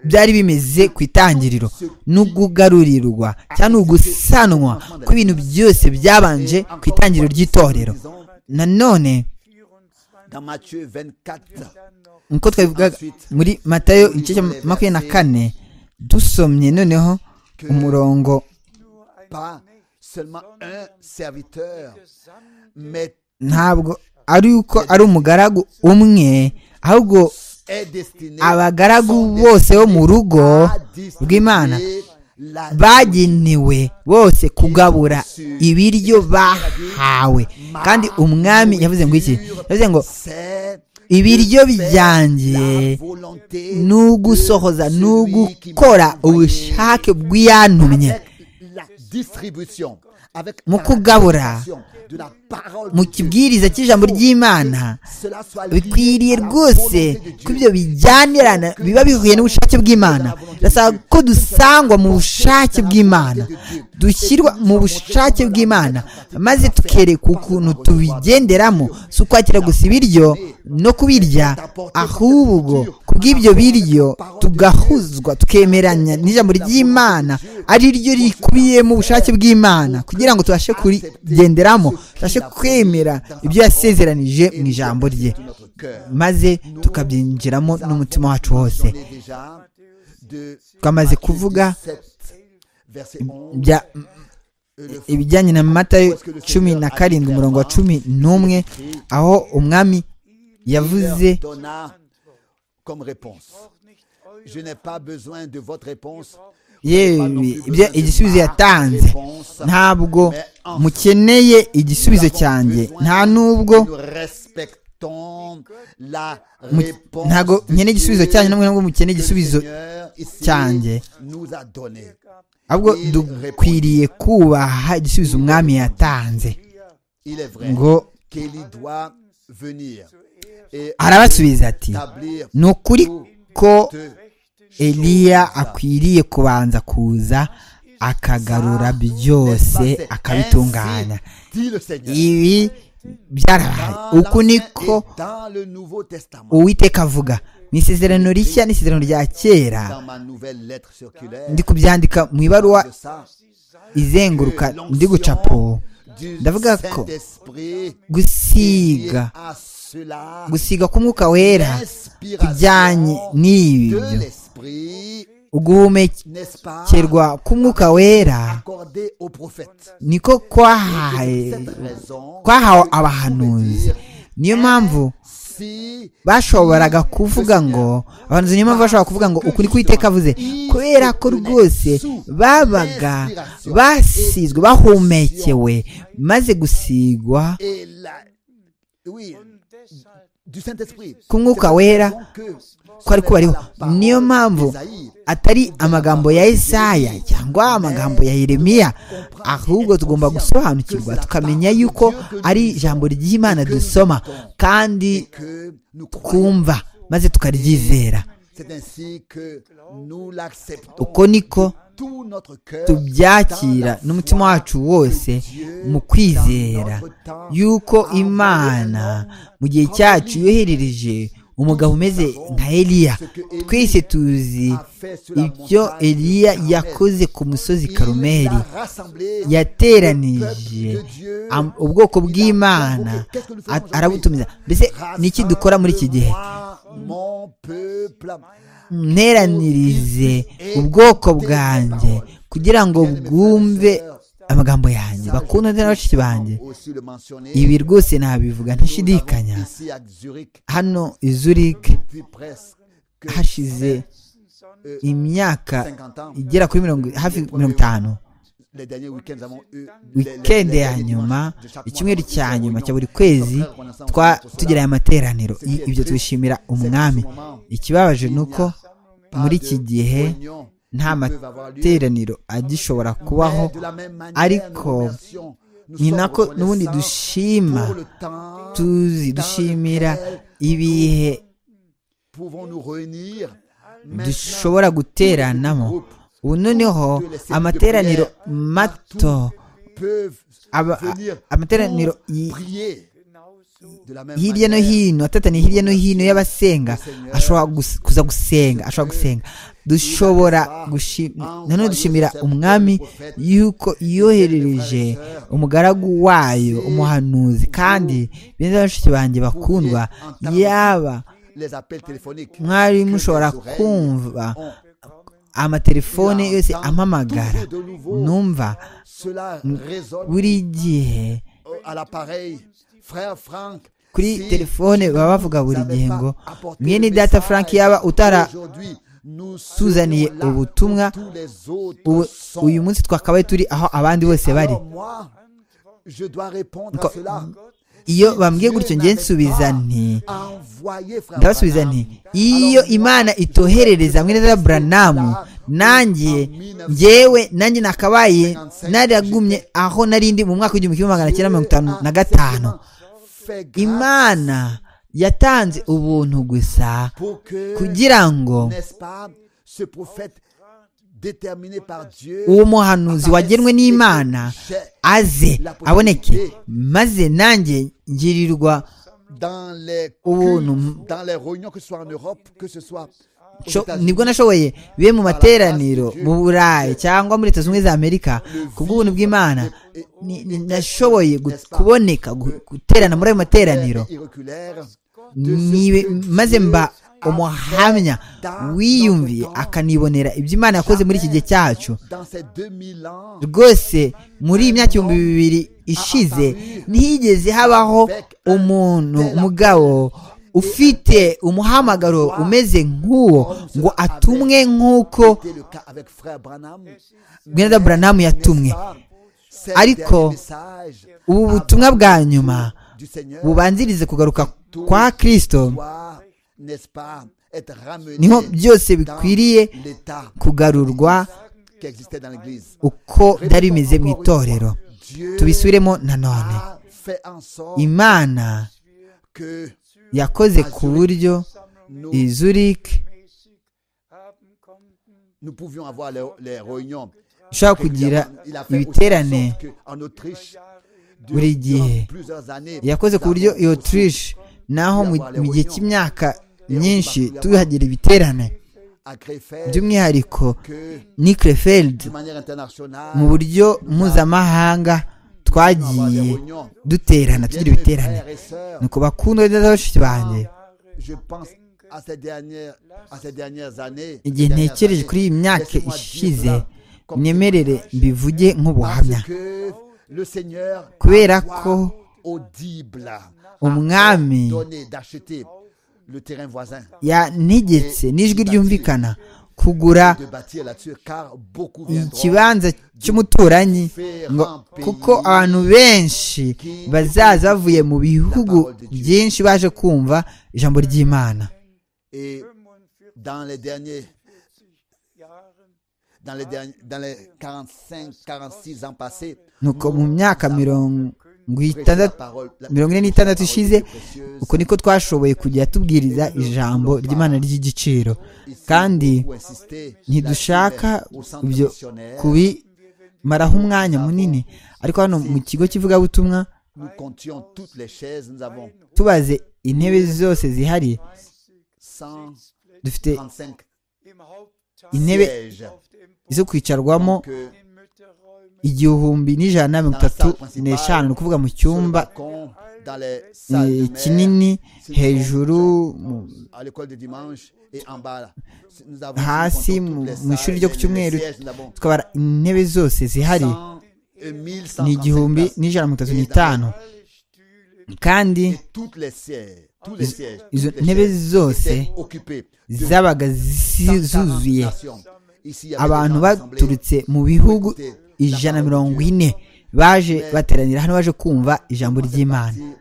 byari bimeze ku itangiriro n'ugugarurirwa cyangwa ugusanwa kw'ibintu byose byabanje ku itangiriro ry'itorero nanone nk'uko twabivugaga muri matayo igice cya makumyabiri na kane dusomye noneho umurongo ntabwo ari uko ari umugaragu umwe ahubwo abagaragu bose bo mu rugo rw'imana bagenewe bose kugabura ibiryo bahawe kandi umwami yavuze ngo iki yavuze ngo ibiryo byanjye ni ugusohoza ni ugukora ubushake bw'iyantumye mu kugabura mu kibwiriza cy'ijambo ry'imana bikwiriye rwose ko ibyo bijyanirana biba bihuye n'ubushake bw'imana birasaba ko dusangwa mu bushake bw'imana dushyirwa mu bushake bw'imana maze tukerekwa ukuntu tubigenderamo si ukwakira gusa ibiryo no kubirya ahubwo kubw'ibyo biryo tugahuzwa tukemeranya n'ijambo ry'imana ari ryo rikubiye mu bushake bw'imana kugira ngo tubashe kurigenderamo tubashe kwemera ibyo yasezeranije mu ijambo rye maze tukabyinjiramo n'umutima wacu wose twamaze kuvuga bya ibijyanye na matayo cumi na karindwi umurongo wa cumi n'umwe aho umwami yavuze yewe igisubizo yatanze ntabwo mukeneye igisubizo cyanjye nta nubwo ntabwo nkeneye igisubizo cyanjye ntabwo mukeneye igisubizo cyanjye ahubwo dukwiriye kubaha igisubizo umwami yatanze ngo arabasubiza ati ni ukuri ko eliya akwiriye kubanza kuza akagarura byose akabitunganya ibi byarabaye uku niko uwiteka avuga ni isezerano rishya ni isezerano rya kera ndi kubyandika mu ibaruwa izenguruka ndi gucapo ndavuga ko gusiga gusiga k'umwuka wera bijyanye n'ibyo uguhumekerwa k'umwuka wera niko kwahawe abahanuzi niyo mpamvu bashoboraga kuvuga ngo abantu niyo mpamvu bashobora kuvuga ngo ukuri kwiteka avuze kubera ko rwose babaga basizwe bahumekewe maze gusigwa ku mwuka wera ko ari kubariho niyo mpamvu atari amagambo ya Isaya cyangwa amagambo ya Yeremiya ahubwo tugomba gusobanukirwa tukamenya yuko ari ijambo ry'imana dusoma kandi twumva maze tukaryizera uko niko tubyakira n'umutima wacu wose mu kwizera yuko imana mu gihe cyacu yoherereje umugabo umeze nka eliya twese tuzi ibyo eliya yakoze ku musozi karumeri yateranije ubwoko bw'imana arabutumiza mbese niki dukora muri iki gihe nteranirize ubwoko bwanjye kugira ngo bwumve amagambo yanjye bakundane na bashiki banjye ibi rwose nabivuga ntashidikanya hano i Zurich hashize imyaka igera kuri mirongo hafi mirongo itanu wikende ya nyuma icyumweru cya nyuma cya buri kwezi tugira aya materaniro ibyo tubishimira umwami ikibabaje ni uko muri iki gihe nta materaniro agishobora kubaho ariko ni nako n'ubundi dushima tuzi dushimira ibihe dushobora guteranamo ubu noneho amateraniro mato amateraniro hirya no hino atataniye hirya no hino y'abasenga ashobora kuza gusenga ashobora gusenga dushobora nanone dushimira umwami yuko yoherereje umugaragu wayo umuhanuzi kandi beza bashiki banjye bakundwa yaba mwari mushobora kumva amatelefone yose amamagara numva buri gihe kuri telefone baba bavuga buri gihe ngo mwene data frank yaba utara tuzaniye ubutumwa uyu munsi twakabaye turi aho abandi bose bari iyo bambwiye gutyo nge nsubiza nti ndabasubiza nti iyo imana itoherereza mwene za buranamu nanjye ngewe nanjye nakabaye naragumye aho nari ndi mu mwaka w'igihumbi kimwe magana cyenda mirongo itanu na gatanu imana yatanze ubuntu gusa kugira ngo n'est-ce pas, ce prophète déterminé par Dieu uwo muhanuzi wagenwe n'imana aze aboneke maze nanjye ngirirwa dans les ubuntu cultes, dans les réunions, que ce soit en Europe, que ce soit aux Sho- États-Unis. nibwo nashoboye bibe mu materaniro mu burayi cyangwa muri leta zunze ubumwe za amerika ku bw'ubuntu bw'imana ni- ni- nashoboye gu- kuboneka gu- guterana muri ayo materaniro irrégulière nibe maze mba umuhamya wiyumviye akanibonera ibyo imana yakoze muri iki gihe cyacu dans ces 2000 ans rwose muri iyi myaka ibihumbi bibiri ishize ntihigeze habaho umuntu mugabo ufite umuhamagaro umeze nk'uwo ngo atumwe nk'uko c'était le cas avec frère Branham bwana buranamu yatumwe C'est dernier Ariko, message ubu butumwa bwa nyuma du Seigneur bubanzirize kugaruka kwa kirisito doit, n'est-ce pas être ramené niho byose dans bikwiriye l'état kugarurwa qui existait dans l'église uko byari bimeze mu itorero Dieu tubisubiremo nanone a fait en sorte imana que yakoze ku buryo izurike haben konnten. nous pouvions avoir les, les réunions ushobora kugira Il a fait ibiterane aussi en sorte que en Autriche buri gihe durant plusieurs années yakoze ku buryo iyo turishi naho mu mu gihe cy'imyaka myinshi tuhagira ibiterane à Krefeld by'umwihariko que ni Krefeld de manière internationale mu buryo mpuzamahanga twagiye duterana tugira ibiterane frères et sœurs nuko bakundwa neza bashiki banjye je pense à ces dernières à ces dernières années igihe ntekereje kuri iyi myaka ishize myemerere mbivuge nk'ubuhamya parce que le Seigneur Kubera doit ko audible umwami donner d'acheter le terrain voisin yantegetse n'ijwi ryumvikana kugura de bâtir là-dessus car beaucoup viendront ikibanza cy'umuturanyi ngo kuko abantu benshi bazaza bavuye mu bihugu byinshi baje kumva ijambo ry'imana et dans les derniers Jahren dans les, derni- dans les 45, 46 ans passés, nuko mu myaka mirongo prêcher la itandatu parole- la- mirongo ine n'itandatu ishize la parole est précieuse. uko niko twashoboye kujya tubwiriza ijambo ry'imana ry'igiciro Ici, kandi beaucoup insisté ntidushaka là-dessus, au centre ibyo missionnaire, kubimaraho umwanya munini ariko hano mu kigo cy'ivugabutumwa Nous comptions toutes les chaises, nous avons tubaze intebe zose zihari 135 dufite im Hauptteil intebe sièges. auf dem Boden zo kwicarwamo Donc, euh, in Mütterräumen igihumbi n'ijana na mirongo itatu n'eshanu ni ukuvuga mu sur le cyumba balcon, dans les salles eh, de mer, kinini sur le hejuru mu- à l'école de dimanche et en bas. là. Nous avons hasi nous comptons mu toutes les mu ishuri ryo ku salles, les- cyumweru les sièges, nous avons tukabara intebe zose zihari 100, euh, 1135 ni igihumbi places. n'ijana na mirongo Et itatu n'itanu alle Stühle kandi Et toutes les sièges, tous les sièges, izo toutes les ntebe chaises zose étaient occupées de zabaga 140 zuzuye nations. Ici, il y avait abantu des gens rassemblés. baturutse mu bihugu ijana na mirongo ine baje bateranira hano baje kumva ijambo ry'imana Avant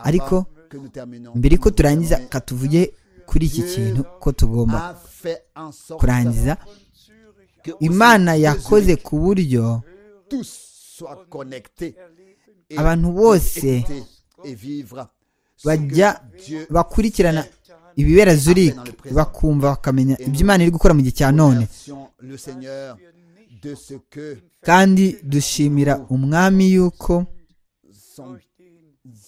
Ariko, que nous terminons, mbere yuko nous turangiza terminons. katuvuge kuri iki kintu ko tugomba A fait en sorte kurangiza und Zürich que au imana sein de yakoze Zurich, ku buryo tous soient connectés erleben et Abantu puissent bose écouter et vivre ce bajya que Dieu bakurikirana ibibera zurike bakumva bakamenya ibyo imana iri gukora mu gihe cya none remercions le Seigneur de ce que kandi dushimira umwami y'uko sont,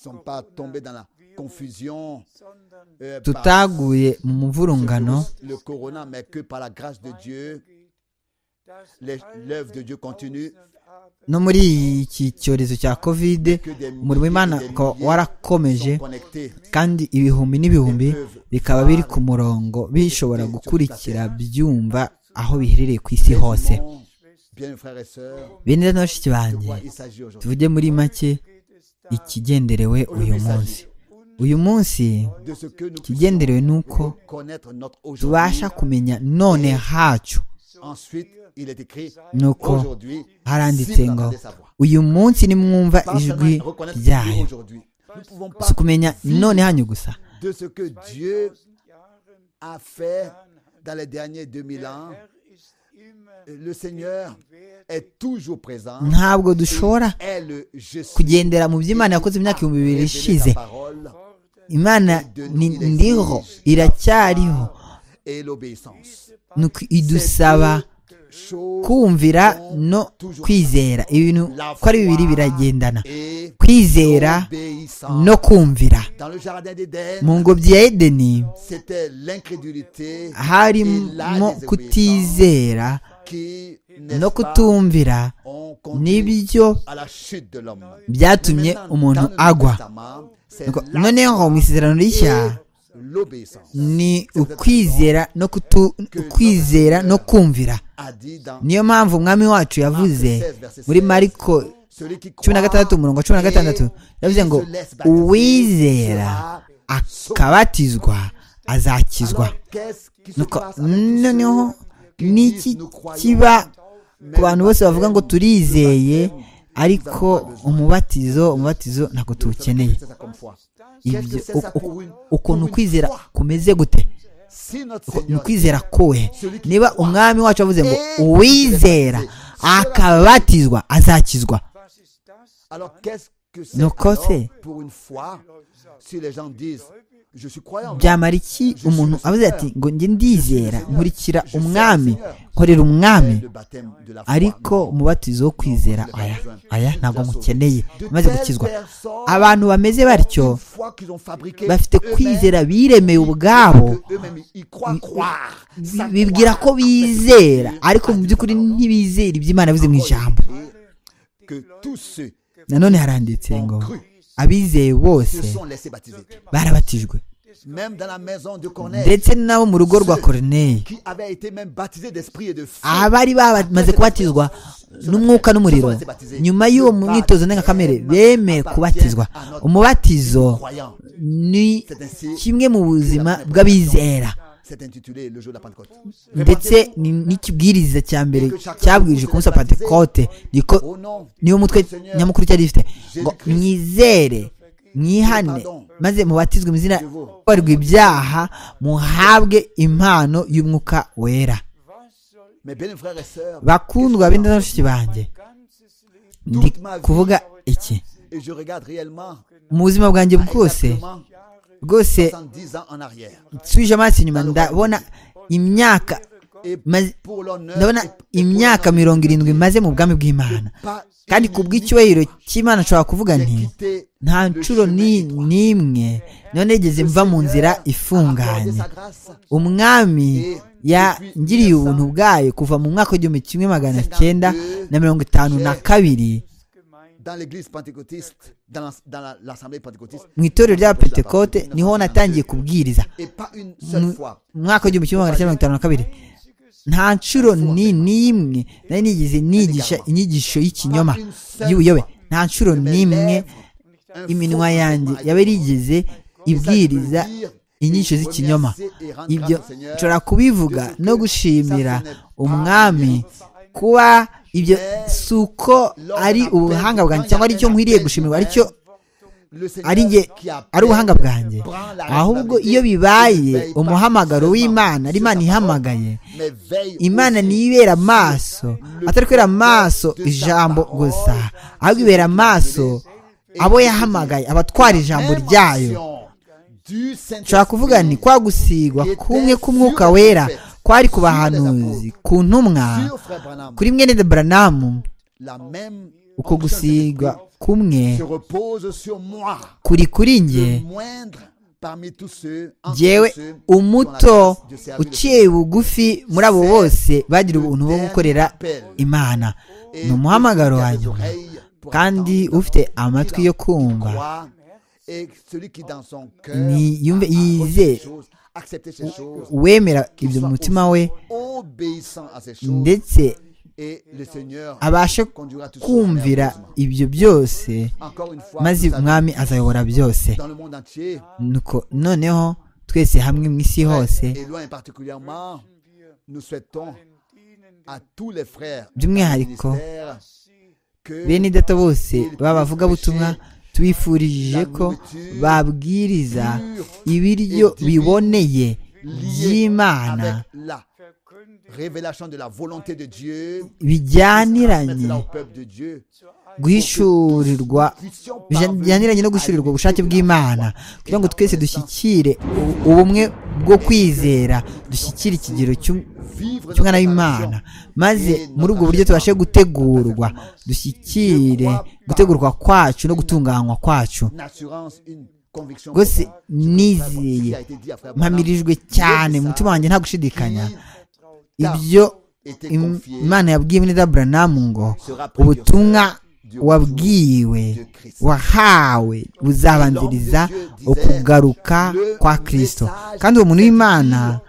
sont pas tombés dans la confusion sondern euh, par tutaguye mu muvurungano le corona, mais que par la grâce de Dieu, geht, dass les- alle l'œuvre de Dieu continue, Welt haben no muri iki cyorezo cya kovide que des umurimo w'imana milliers et des ukaba milliers warakomeje sont connectés. kandi ibihumbi n'ibihumbi bikaba biri ku murongo bishobora gukurikira byumva aho biherereye ku isi hose Mon Bien, frères et sœurs, bene rero na bashiki de banjye quoi il s'agit aujourd'hui tuvuge muri make ikigenderewe uyu munsi uyu munsi De ce que nous puissions ikigenderewe ni uko connaître notre aujourd'hui. tubasha kumenya none hacu Ensuite, il est écrit ni uko aujourd'hui, haranditse si vous ngo entendez sa voix. uyu munsi nimwumva Pas ijwi seulement reconnaître Dieu ryayo aujourd'hui. Nous pouvons pas si kumenya none hanyu gusa de ce que Dieu 2000 Jahren a fait dans les derniers 2000 ans. Herr ist le Seigneur est toujours présent. ntabwo dushobora Est le je suis. kugendera mu byo imana yakoze imyaka ibihumbi Révéler bibiri ishize ta parole imana ni- ndiho iracyariho et l'obéissance. ni uku idusaba Chose kumvira no kwizera ibintu ko ari bibiri biragendana et kwizera obéissance. no kumvira Dans le jardin d'Éden, mu ngobyi ya edeni c'était l'incrédulité et la harimo désobéissance kutizera qui no n'est-ce pas, kutumvira ont conduit nibyo à la chute de l'homme. byatumye Maintenant, umuntu dans le Nouveau agwa Testament, c'est Nuko la- noneho ngo mu isezerano rishya l'obéissance ni ukwizera no kutu ukwizera no kumvira a dit dans niyo mpamvu umwami wacu yavuze muri mariko celui qui cumi na gatandatu croit umurongo wa cumi na gatandatu yavuze ngo uwizera akabatizwa azakizwa Alors, qu'est-ce qui se nuko passe avec tous noneho ceux qui n'iki disent, nous croyons, kiba ku mais bantu le bose bavuga ngo baptême, turizeye le baptême, ariko umubatizo umubatizo ntabwo tuwukeneye c'est ça comme foi. ibyo u- u- ukuntu kwizera kumeze gute Si notre Uko- ni Seigneur ukwizera kuwe niba umwami wacu avuze ngo uwizera akabatizwa azakizwa Was ist das? Alors qu'est-ce que c'est Nuko alors se- pour une fois si les gens disent je suis croyant byamara iki umuntu avuze ati ngo njye ndizera nkurikira umwami nkorera umwami le baptême de la foi ariko umubatizo wo kwizera aya aya ntabwo mukeneye amaze gukizwa abantu bameze batyo une fois qu'ils ont fabriqué bafite eux-mêmes, kwizera biremeye ils ubwabo disent que eux-mêmes, ils croient croire Ça bi- bibwira ko croire, bizera en fait, ariko mu by'ukuri ntibizera ibyo Imana yavuze mu ijambo c'est que tous ceux nanone haranditse ngo abizeye qui bose se sont laissés baptiser barabatijwe même dans la maison de Corneille ndetse n'abo mu rugo rwa koroneye qui avaient été même baptisés d'esprit et de feu abari bamaze kubatizwa n'umwuka n'umuriro nyuma y'uwo mwitozo ndengakamere bemeye kubatizwa umubatizo ni kimwe mu buzima bw'abizera c'est intitulé le jour de la Pentecôte ndetse ni- n'ikibwiriza cya mbere cyabwirije ku munsi wa pentekote niko au nom niwo mutwe nyamukuru cyari gifite ngo mwizere mwihane maze mubatizwe mu izina barwa ibyaha muhabwe impano y'umwuka wera mes bien frères et sœurs bakundwa bindi na bashiki banjye Ganzes Leben ndi kuvuga iki et je regarde réellement mu buzima bwanjye bwose exactement rwose 70 ans en arrière nsubije amaso inyuma ndabona imyaka et maze- pour l'honneur ndabona et pour imyaka l'honneur, mirongo irindwi maze mu bwami bw'imana pas kandi ku bw'icyubahiro cy'imana nshobora kuvuga j'ai nti quitté nta le nshuro chemin ni- étroit. n'imwe none ngeze mva mu nzira Accordez ifunganye sa grâce umwami yangiriye ubuntu bwayo kuva mu mwaka w'igihumbi kimwe magana cyenda na mirongo itanu na kabiri gemeint. dans l'église pentecôtiste, dans l'as- dans la- l'assemblée pentecôtiste. mu itorero ry'abapentekote niho natangiye kubwiriza Et pas une seule fois. mu mwaka w'igihumbi kimwe magana cyenda mirongo itanu na kabiri nta nshuro ni n'imwe nari nigeze nigisha inyigisho y'ikinyoma y'ubuyobe nta nshuro n'imwe Un iminwa faux yanjye témoignage. yaba yarigeze ibwiriza inyigisho z'ikinyoma ibyo nshobora kubivuga no gushimira umwami kuba ibyo si uko ari ubuhanga bwanjye cyangwa ari cyo nkwiriye gushimirwa ari cyo Le Seigneur ari njye qui appelle ari ubuhanga bwanjye prend la ahubwo responsabilité iyo bibaye ne veille pas umuhamagaro seulement w'imana ari sur imana sa ihamagaye parole, mais veille imana aussi ntibera amaso le atari kubera amaso pouvoir de sa ijambo parole, gusa ahubwo ibera amaso abo yahamagaye abatwara ijambo Même ryayo action du Saint-Esprit nshobora kuvuga ni kwa gusigwa kumwe k'umwuka wera kwari ku bahanuzi ku ntumwa sur Frère Branham. kuri mwene de Branham La même onction uko de gusigwa l'Esprit kumwe se repose sur moi, kuri kuri nge le moindre parmi tous ceux, entre jyewe tous ceux qui ont la umuto grâce de servir le uciye bugufi muri abo bose bagira ubuntu bwo gukorera imana Seigneur. Et ni umuhamagaro celui qui a des wanjye oreilles pour kandi entendre, ufite celui amatwi qui yo dans- kumva qui croit, et celui qui dans son cœur Niyumve- a reçu yizeye. ces choses, accepté ces choses, wemera qu'il ibyo mu soit mutima aussi we obéissant à ces choses, ndetse et le Seigneur abashe conduira tout cela à kumvira l'accomplissement. ibyo byose Encore une fois, maze nous savons, umwami azayobora byose dans le monde entier, nuko noneho twese hamwe mu isi hose et loin particulièrement, nous souhaitons à tous les frères by'umwihariko ministères que bene data bose b'abavugabutumwa tubifurije ko babwiriza ibiryo biboneye by'imana avec la révélation de la volonté de Dieu, bijyaniranye là au peuple de Dieu, guhishurirwa puissions parvenir bijyaniranye no gushirirwa ubushake bw'imana kugira ngo twese dushyikire u- ubumwe bwo kwizera dushyikire ikigero cy'u- vivre cy'umwana notre w'imana nation. maze muri ubwo buryo tubashe gutegurwa dushyikire gutegurwa kwacu no gutunganywa kwacu Une assurance, une conviction. rwose qui nizeye a été dit à frère Branham, mpamirijwe cyane mu mutima wanjye nta gushidikanya ibyo était im- confié imana yabwiye Ebenezer Branamu ngo sera précurseur ubutumwa du wabwiwe retour de Christ. wahawe buzabanziriza ukugaruka kwa kristo kandi uwo muntu w'imana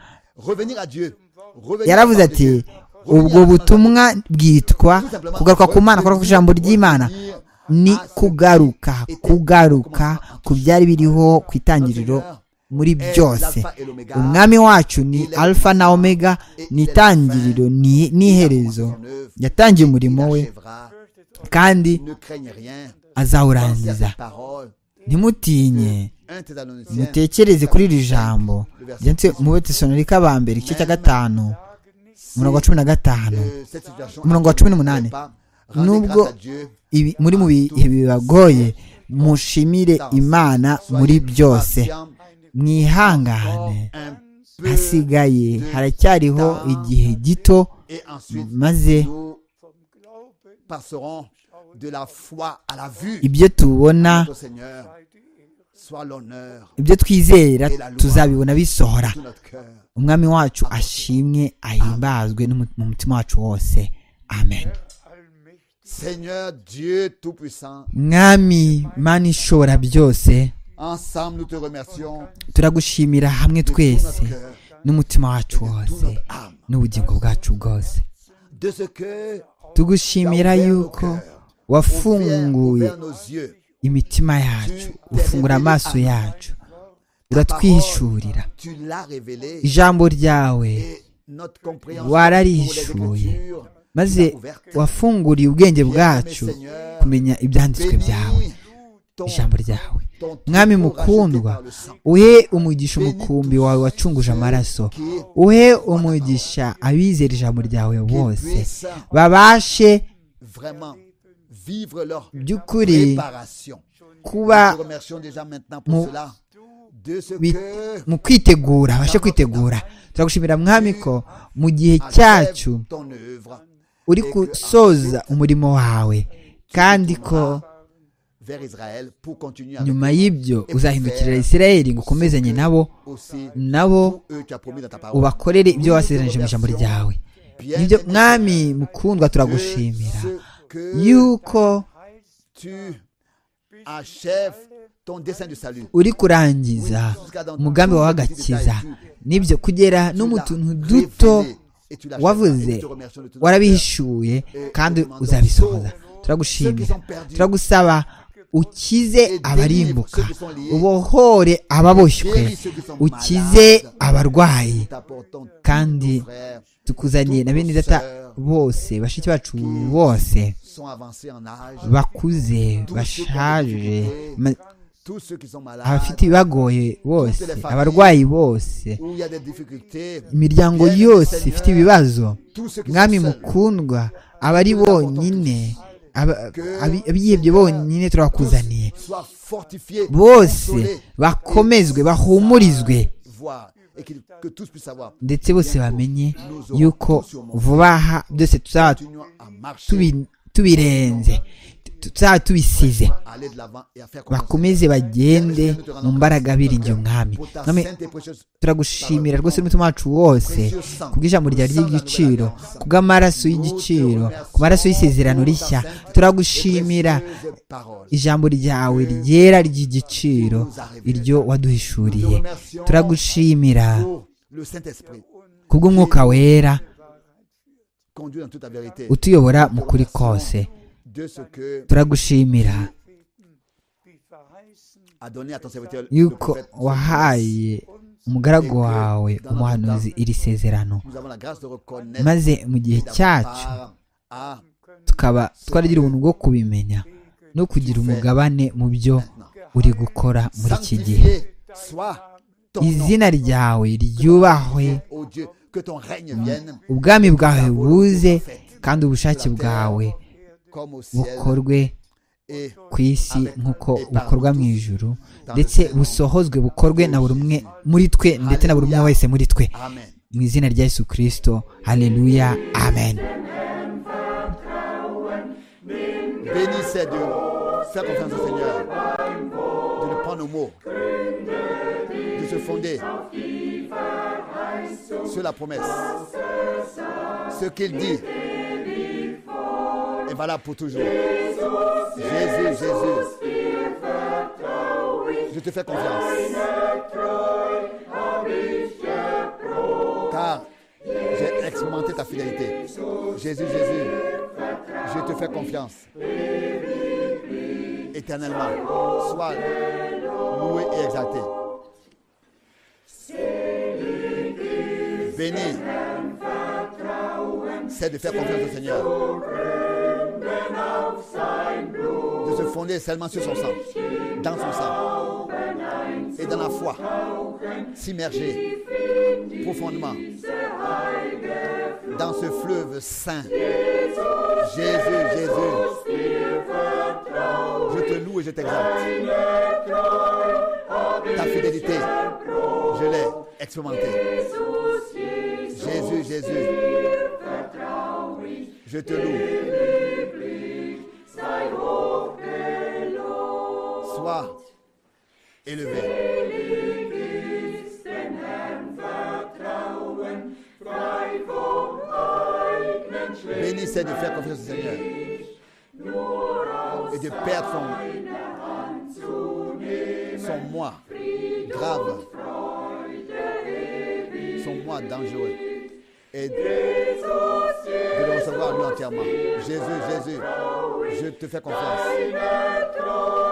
Revenir à Dieu. Revenir yaravuze au peuple de ati Dieu. ubwo Revenir à butumwa bwitwa kugaruka ku mana kugaruka ku ijambo ry'imana Revenir ni kugaruka kugaruka ku byari biriho ku itangiriro muri byose umwami wacu ni alfa na omega ni itangiriro ni- n'iherezo yatangiye umurimo we kandi Ne craignez rien. Pensez à azawurangiza cette parole. ntimutinye 1 Thessaloniciens. mutekereze kuri iri jambo ryanditse mu betesalonike aba mbere igice cya gatanu umurongo wa cumi na gatanu Euh, cette situation umurongo wa cumi n'umunani pas. Rendez Nubwo- grâce à Dieu. Ibi- muri mu bihe bibagoye mushimire imana muri byose mwihangane Un peu. hasigaye haracyariho igihe gito Et ensuite, maze nous passerons de la foi à la vue. ibyo tubona Notre Seigneur, soit l'honneur ibyo twizera tuzabibona bisohora de notre cœur. umwami wacu ashimwe ahimbazwe n'umu- mu mutima wacu wose amen Seigneur Dieu Tout-Puissant, mwami mana ishobora byose ensemble nous te remercions turagushimira hamwe de tout twese notre cœur, n'umutima wacu de toute wose notre âme, n'ubugingo bwacu bwose de ce que tugushimira yuko wafunguye ouvert nos yeux. imitima yacu ufungura amaso yacu uratwihishurira Tu l'as révélé ijambo ryawe et notre compréhension Wararishuye. pour les Écritures maze wafunguriye ubwenge bwacu Seigneur, kumenya ibyanditswe byawe bénis ton, ijambo ryawe ton mwami troupeau racheté mukundwa par le sang. uhe umugisha umukumbi wawe wacunguje amaraso uhe umugisha abizera ijambo ryawe bose babashe Vraiment, vivre leur by'ukuri préparation. kuba Nous te remercions déjà maintenant Mu- pour cela. De ce bi- que mu kwitegura abashe kwitegura turagushimira mwami ko mu gihe achève cyacu ton œuvre uri gusoza umurimo wawe kandi ko vers Israël pour continuer avec nyuma y'ibyo uzahindukirira isirayeli ngo ukomezanye nabo aussi nabo eux tu as promis dans ta parole. ubakorere ibyo wasezeranije mu ijambo ryawe Bien nibyo aimé, mwami mukundwa de turagushimira ce que yuko tu achèves ton dessein du salut. uri kurangiza umugambi wawe agakiza nibyo kugera no mu tuntu duto wavuze warabihishuye kandi uzabisohoza turagushimira turagusaba ukize abarimbuka ubohore ababoshywe ukize abarwayi kandi tukuzaniye na bene data bose bashiki bacu bose bakuze bashaje ma- abafite ibibagoye bose abarwayi bose imiryango yose ifite ibibazo mwami mukundwa aba ari bonyine aba- abi- abihebye bonyine turabakuzaniye bose bakomezwe bahumurizwe ndetse bose bamenye yuko vuba aha byose tuzaba tubi- tubirenze tuzaba tubisize bakomeze bagende mu mbaraga biringiye umwami Mwami, turagushimira rwose n'umutima wacu wose kubw'ijambo ryawe ry'igiciro kubw'amaraso y'igiciro ku maraso y'isezerano rishya turagushimira ijambo ryawe ryera ry'igiciro iryo waduhishuriye turagushimira le Saint-Esprit kubw'umwuka wera conduit dans toute la vérité utuyobora mu kuri kose de ce que turagushimira a donné à ton serviteur le yuko prophète. wahaye umugaragu wawe umuhanuzi iri sezerano Nous avons la grâce de reconnaître maze mu et gihe d'avoir cyacu part à tukaba twaragira ubuntu bwo kubimenya no kugira umugabane mu byo uri gukora muri iki gihe sanctifier soit ton nom izina ryawe ryubahwe ô Dieu ubwami bwawe buze kandi ubushake bwawe bukorwe ku isi nk'uko bukorwa mu ijoro ndetse busohozwe bukorwe na buri umwe muri twe ndetse na buri umwe wese muri twe mu izina rya Yesu kirisito hareruya amen Bénissez Dieu. Fais confiance au Seigneur. De le prendre au mot. De se fonder sur la promesse. Ce qu'il dit est valable pour toujours. Jésus, Jésus. Je te fais confiance. Car j'ai expérimenté ta fidélité. Jésus, Jésus. Je te fais confiance. Éternellement. Sois loué et exalté. Béni. C'est de faire confiance au Seigneur. De se fonder seulement sur son sang. Dans son sang. Et dans la foi. S'immerger profondément dans ce fleuve saint. Jésus, Jésus, je te loue et je t'exalte. Ta fidélité, je l'ai expérimentée. Jésus, Jésus, je te loue. Sois élevé. Béni c'est de faire confiance au Seigneur et de perdre son, son moi grave, son moi dangereux et de le recevoir lui entièrement. Jésus, Jésus, je te fais confiance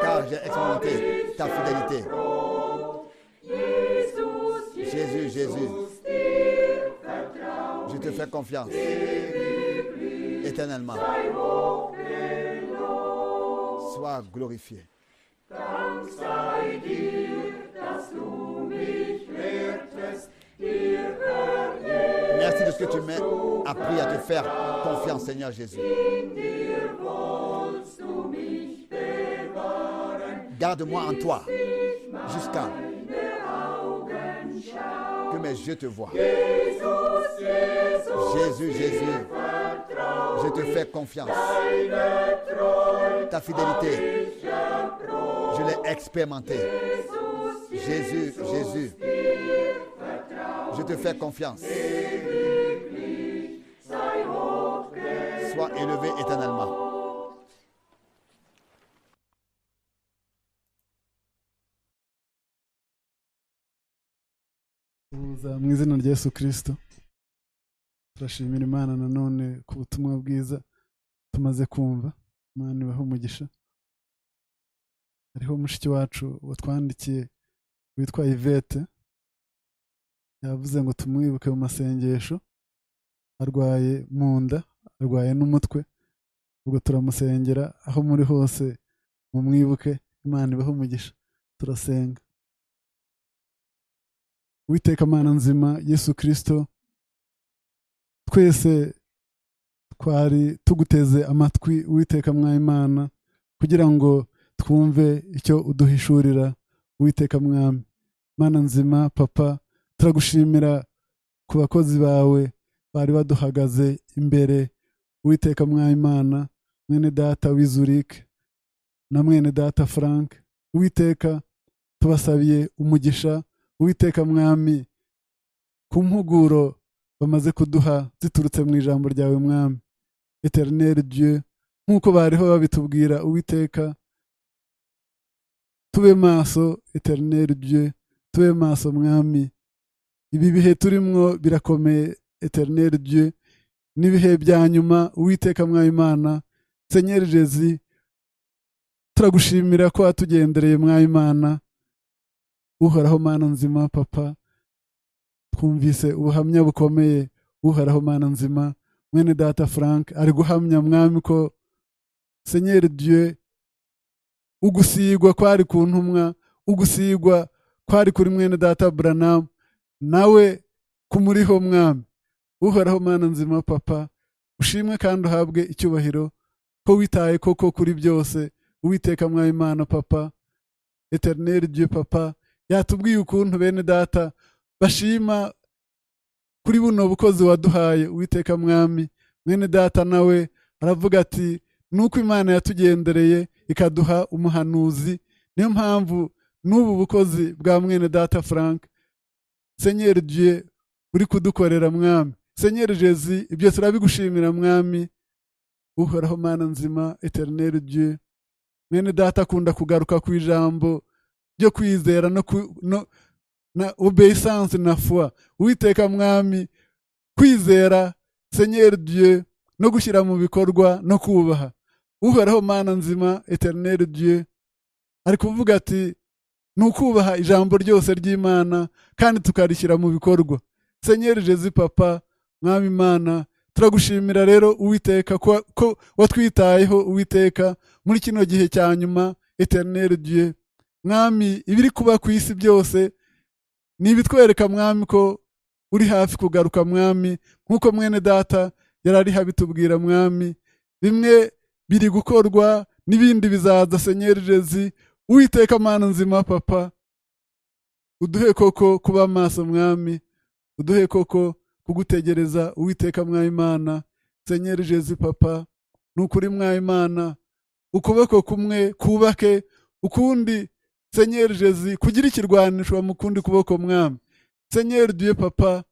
car j'ai expérimenté ta fidélité. Jésus, Jésus, je te fais confiance éternellement. Sois glorifié. Merci de ce que tu m'as appris à te faire confiance, Seigneur Jésus. Garde-moi en toi jusqu'à que mes yeux te voient. Jésus, Jésus, je te fais confiance. Ta fidélité, je l'ai expérimentée. Jésus, Jésus, je te fais confiance. Sois élevé éternellement. tuza mu izina rya yesu kirisito turashimira imana nanone ku butumwa bwiza tumaze kumva imana ibahe umugisha hariho mushiki wacu watwandikiye witwa ivete yavuze ngo tumwibuke mu masengesho arwaye mu nda arwaye n'umutwe ubwo turamusengera aho muri hose mumwibuke imana ibahe umugisha turasenga Uwiteka Mana nzima Yesu Kristo twese twari tuguteze amatwi Uwiteka Mwayimana kugira ngo twumve icyo uduhishurira Uwiteka Mwami Mana nzima papa turagushimira ku bakozi bawe bari baduhagaze imbere Uwiteka Mwayimana mwene data w'izurike na mwene data Frank Uwiteka tubasabiye umugisha Uwiteka mwami ku mpuguro bamaze kuduha ziturutse mu ijambo ryawe mwami eterineri dieu nk'uko bariho babitubwira uwiteka tube maso eterineri dieu tube maso mwami ibi bihe turimwo birakomeye eterineri dieu n'ibihe bya nyuma uwiteka mwayimana senyeri jezi turagushimira ko watugendereye mwayimana uhoraho mana nzima papa twumvise ubuhamya bukomeye uhoraho mana nzima mwene data frank ari guhamya mwami ko senyeri dieu ugusigwa kwari ku ntumwa ugusigwa kwari kuri mwene data buranamu nawe kumuriho mwami uhoraho mana nzima papa ushimwe kandi uhabwe icyubahiro ko witaye koko kuri byose uwiteka mwawe imana papa eterineri dieu papa yatubwiye ukuntu bene data bashima kuri buno bukozi waduhaye uwiteka mwami mwene data nawe aravuga ati nuko imana yatugendereye ikaduha umuhanuzi niyo mpamvu n'ubu bukozi bwa mwene data frank senyeri dieu uri kudukorera mwami senyeri jezi ibyo turabigushimira mwami uhoraho mana nzima eterineri dieu mwene data akunda kugaruka ku ijambo ryo kwizera no, ku- no, na obeyisansi na fua uwiteka mwami kwizera senyeri dieu no gushyira mu bikorwa no kubaha uhoraho mana nzima eterineri dieu ari kuvuga ati ni ukubaha ijambo ryose ry'imana kandi tukarishyira mu bikorwa senyeri jezi papa mwami imana turagushimira rero uwiteka ko, ko watwitayeho uwiteka muri kino gihe cya nyuma eterineri dieu mwami ibiri kuba ku isi byose ni ibitwereka mwami ko uri hafi kugaruka mwami nk'uko mwene data yari ari habitubwira mwami bimwe biri gukorwa n'ibindi bizaza senyeri jezi uwiteka mana nzima papa uduhe koko kuba maso mwami uduhe koko kugutegereza uwiteka mwayimana senyeri jezi papa ni ukuri mwayimana ukuboko kumwe kubake ukundi senyeri jezi kugira ikirwanisho mu kundi kuboko mwami senyeri duye papa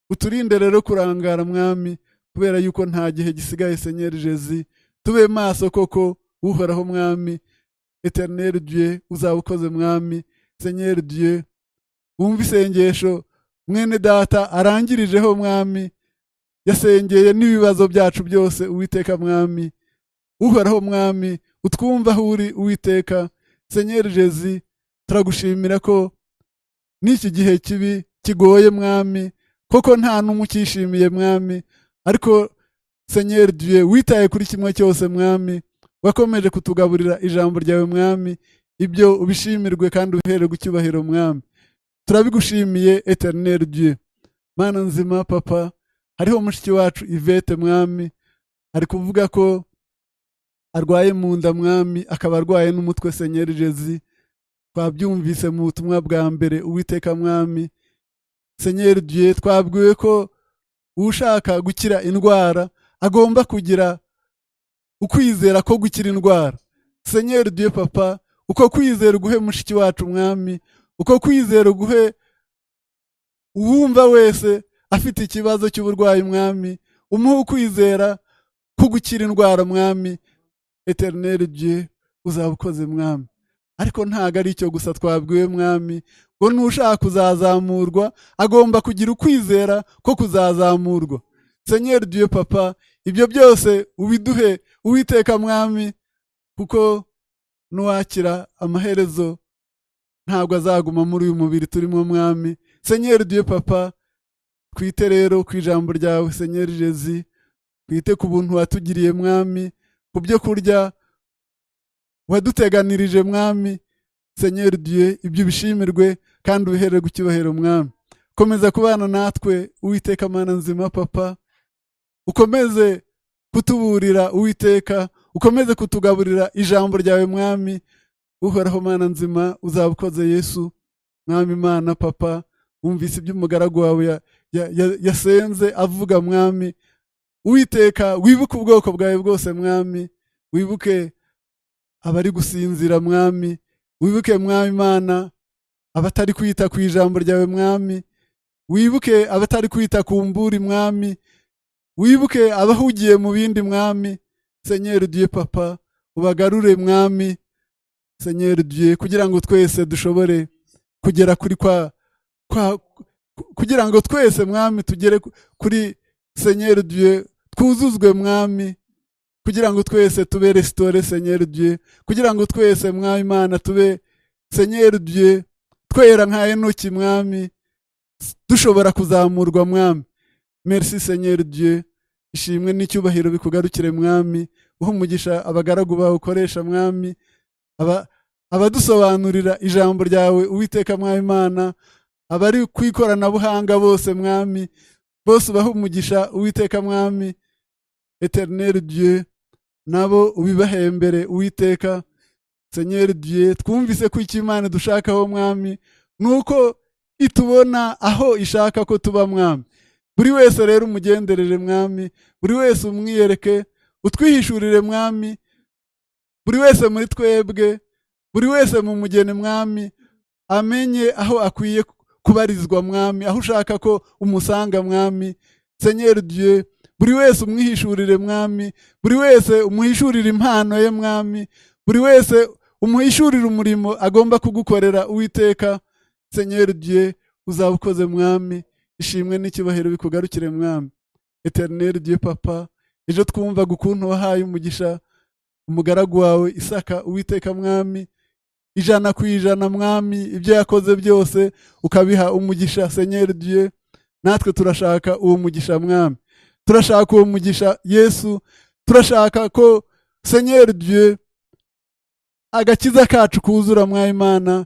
uturinde rero kurangara mwami kubera yuko nta gihe gisigaye senyeri jezi tube maso koko uhoraho mwami eterineri duye uzaba ukoze mwami senyeri duye wumva isengesho mwene data arangirijeho mwami yasengeye n'ibibazo byacu byose uwiteka mwami uhoraho mwami utwumva aho uri uwiteka senyeri jezi turagushimira ko n'iki gihe kibi kigoye mwami koko nta n'umwe ukishimiye mwami ariko senyeri duye witaye kuri kimwe cyose mwami wakomeje kutugaburira ijambo ryawe mwami ibyo ubishimirwe kandi uhererwe icyubahiro mwami turabigushimiye eterineri duye mana nzima papa hariho mushiki wacu ivete mwami ari kuvuga ko arwaye mu nda mwami akaba arwaye n'umutwe senyeri jezi twabyumvise mu butumwa bwa mbere uwiteka mwami senyeri duye twabwiwe ko ushaka gukira indwara agomba kugira ukwizera ko gukira indwara senyeri duye papa uko kwizera uguhe mushiki wacu mwami uko kwizera uguhe uwumva wese afite ikibazo cy'uburwayi mwami umuhe ukwizera ko gukira indwara mwami eterineri dieu uzaba ukoze mwami ariko ntabwo ari icyo gusa twabwiwe mwami ngo n'ushaka kuzazamurwa agomba kugira ukwizera ko kuzazamurwa senyeri dieu papa ibyo byose ubiduhe uwiteka mwami kuko n'uwakira amaherezo ntabwo azaguma muri uyu mubiri turimo mwami senyeri dieu papa twite rero ku ijambo ryawe senyeri jezi twite ku buntu watugiriye mwami ku byo kurya waduteganirije mwami senyeri diye ibyo ubishimirwe kandi ubihererwe icyubahiro mwami komeza kubana natwe uwiteka mana nzima papa ukomeze kutuburira uwiteka ukomeze kutugaburira ijambo ryawe mwami uhoraho mana nzima uzaba ukoze yesu mwami mana papa wumvise ibyo umugaragu wawe ya- ya- ya- yasenze avuga mwami Uwiteka wibuke ubwoko bwawe bwose mwami wibuke abari gusinzira mwami wibuke mwami imana abatari kwita ku ijambo ryawe mwami wibuke abatari kwita ku mburi mwami wibuke abahugiye mu bindi mwami senyeri duye papa ubagarure mwami senyeri duye kugira ngo twese dushobore kugera kuri kwa, kwa kugira ngo twese mwami tugere ku- kuri senyeri duye twuzuzwe mwami kugira ngo twese tube resitore senyeri duye kugira ngo twese mwami imana tube senyeri duye twera nka enoki mwami dushobora kuzamurwa mwami merci senyeri duye ishimwe n'icyubahiro bikugarukire mwami uha umugisha abagaragu bawe ukoresha mwami aba abadusobanurira ijambo ryawe uwiteka mwami imana abari ku ikoranabuhanga bose mwami bose ubaha umugisha uwiteka mwami eterineri dieu nabo ubibahembere uwiteka senyeri dieu twumvise ko icyo imana dushakaho mwami ni uko itubona aho ishaka ko tuba mwami buri wese rero umugenderere mwami buri wese umwiyereke utwihishurire mwami buri wese muri twebwe buri wese mu mugeni mwami amenye aho akwiye kubarizwa mwami aho ushaka ko umusanga mwami senyeri dieu buri wese umwihishurire mwami buri wese umuhishurire impano ye mwami buri wese umuhishurire umurimo agomba kugukorera uwiteka senyeri dieu uzaba ukoze mwami ishimwe n'icyubahiro bikugarukire mwami eterineri dieu papa ejo twumvaga ukuntu wahaye umugisha umugaragu wawe isaka uwiteka mwami ijana ku ijana mwami ibyo yakoze byose ukabiha umugisha senyeri dieu natwe turashaka uwo mugisha mwami turashaka uwo mugisha yesu turashaka ko senyeri dieu agakiza kacu kuzura mwa imana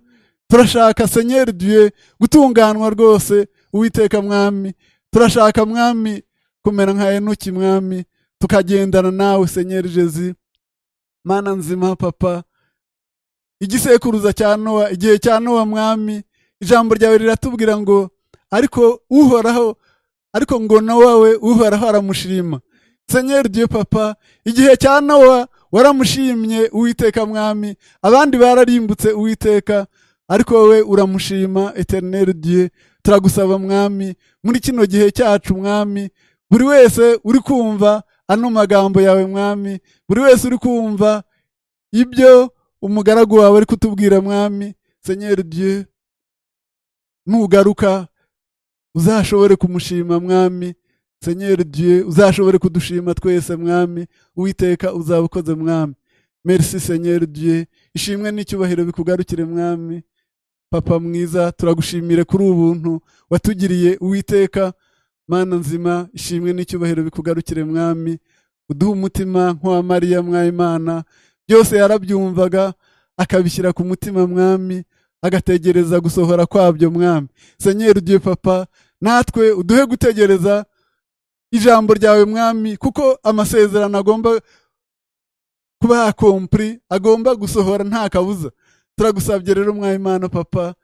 turashaka senyeri dieu gutunganwa rwose uwiteka mwami turashaka mwami kumera nka enoki mwami tukagendana nawe senyeri jezi mana nzima papa igisekuruza cya nowa igihe cya nowa mwami ijambo ryawe riratubwira ngo ariko uhoraho ariko ngo nowawe uhoraho aramushima senyeri dieu papa igihe cya nowa waramushimye uwiteka mwami abandi bararimbutse uwiteka ariko wowe uramushima eterineri dieu turagusaba mwami muri kino gihe cyacu mwami buri wese uri kumva ano magambo yawe mwami buri wese uri kumva ibyo umugaragu wawe ari kutubwira mwami senyeri dieu nugaruka uzashobore kumushima mwami senyeri dieu uzashobore kudushima twese mwami uwiteka uzaba ukoze mwami merci senyeri dieu ishimwe n'icyubahiro bikugarukire mwami papa mwiza turagushimire kuri ubuntu watugiriye uwiteka mana nzima ishimwe n'icyubahiro bikugarukire mwami uduha umutima nk'uwa mariya mwayimana byose yarabyumvaga akabishyira ku mutima mwami agategereza gusohora kwabyo mwami senyeri dieu papa natwe uduhe gutegereza ijambo ryawe mwami kuko amasezerano agomba kuba yakompuri agomba gusohora nta kabuza turagusabye rero mwayimana papa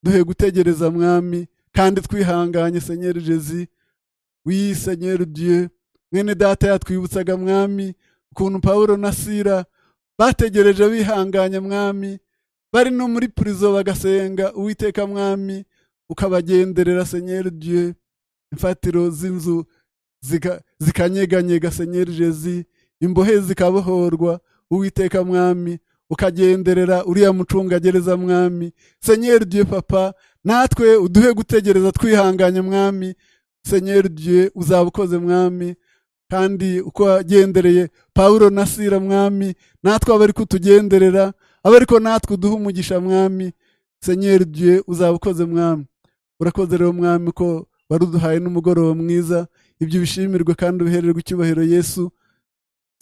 duhe gutegereza mwami kandi twihanganye senyeri jezi wiyi senyeri dieu mwene data yatwibutsaga mwami ukuntu pawulo na sira bategereje bihanganye mwami bari no muri purizo bagasenga uwiteka mwami ukabagenderera senyeri dieu imfatiro z'inzu zika- zikanyeganyega senyeri jezi imbohe zikabohorwa uwiteka mwami ukagenderera uriya mucungagereza mwami senyeri dieu papa natwe uduhe gutegereza twihanganye mwami senyeri dieu uzaba ukoze mwami kandi uko wagendereye pawulo na sira mwami natwe abari kutugenderera abe ariko natwe uduhe umugisha mwami senyeri dieu uzaba ukoze mwami urakoze rero mwami ko waruduhaye n'umugoroba mwiza ibyo bishimirwe kandi ubihererwe icyubahiro yesu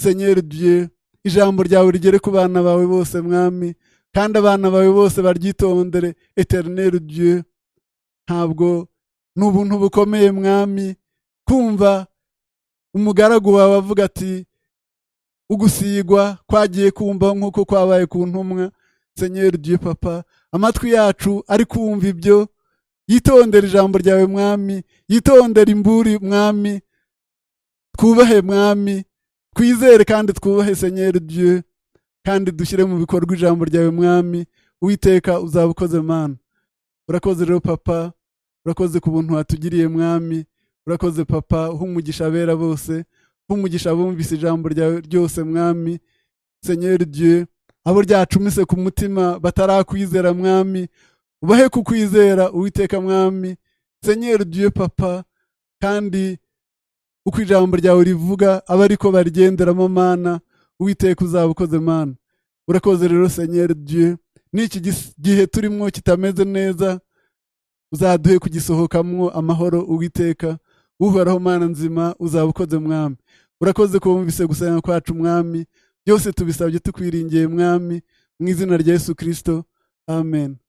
senyeri dieu ijambo ryawe rigere ku bana bawe bose mwami kandi abana bawe bose baryitondere eterineri dieu ntabwo ni ubuntu bukomeye mwami kumva umugaragu wawe avuga ati ugusigwa kwagiye kumva nk'uko kwabaye ku ntumwa senyeri dieu papa amatwi yacu ari kumva ibyo yitondere ijambo ryawe mwami yitondere imburi mwami twubahe mwami twizere kandi twubahe senyeri dieu kandi dushyire mu bikorwa ijambo ryawe mwami uwiteka uzaba ukoze mana urakoze rero papa urakoze ku buntu watugiriye mwami urakoze papa uha umugisha abera bose uha umugisha abumvise ijambo ryawe ryose mwami senyeri dieu abo ryacumise ku mutima batarakwizera mwami ubahe kukwizera uwiteka mwami senyeri dieu papa kandi uko ijambo ryawe rivuga aba ariko barigenderamo mana uwiteka uzaba ukoze mana urakoze rero senyeri dieu n'iki gis- gihe turimo kitameze neza uzaduhe kugisohokamo amahoro uwiteka uhoraho mana nzima uzaba ukoze mwami urakoze ko wumvise gusenga kwacu mwami byose tubisabye tukwiringiye mwami mu izina rya yesu kirisito amen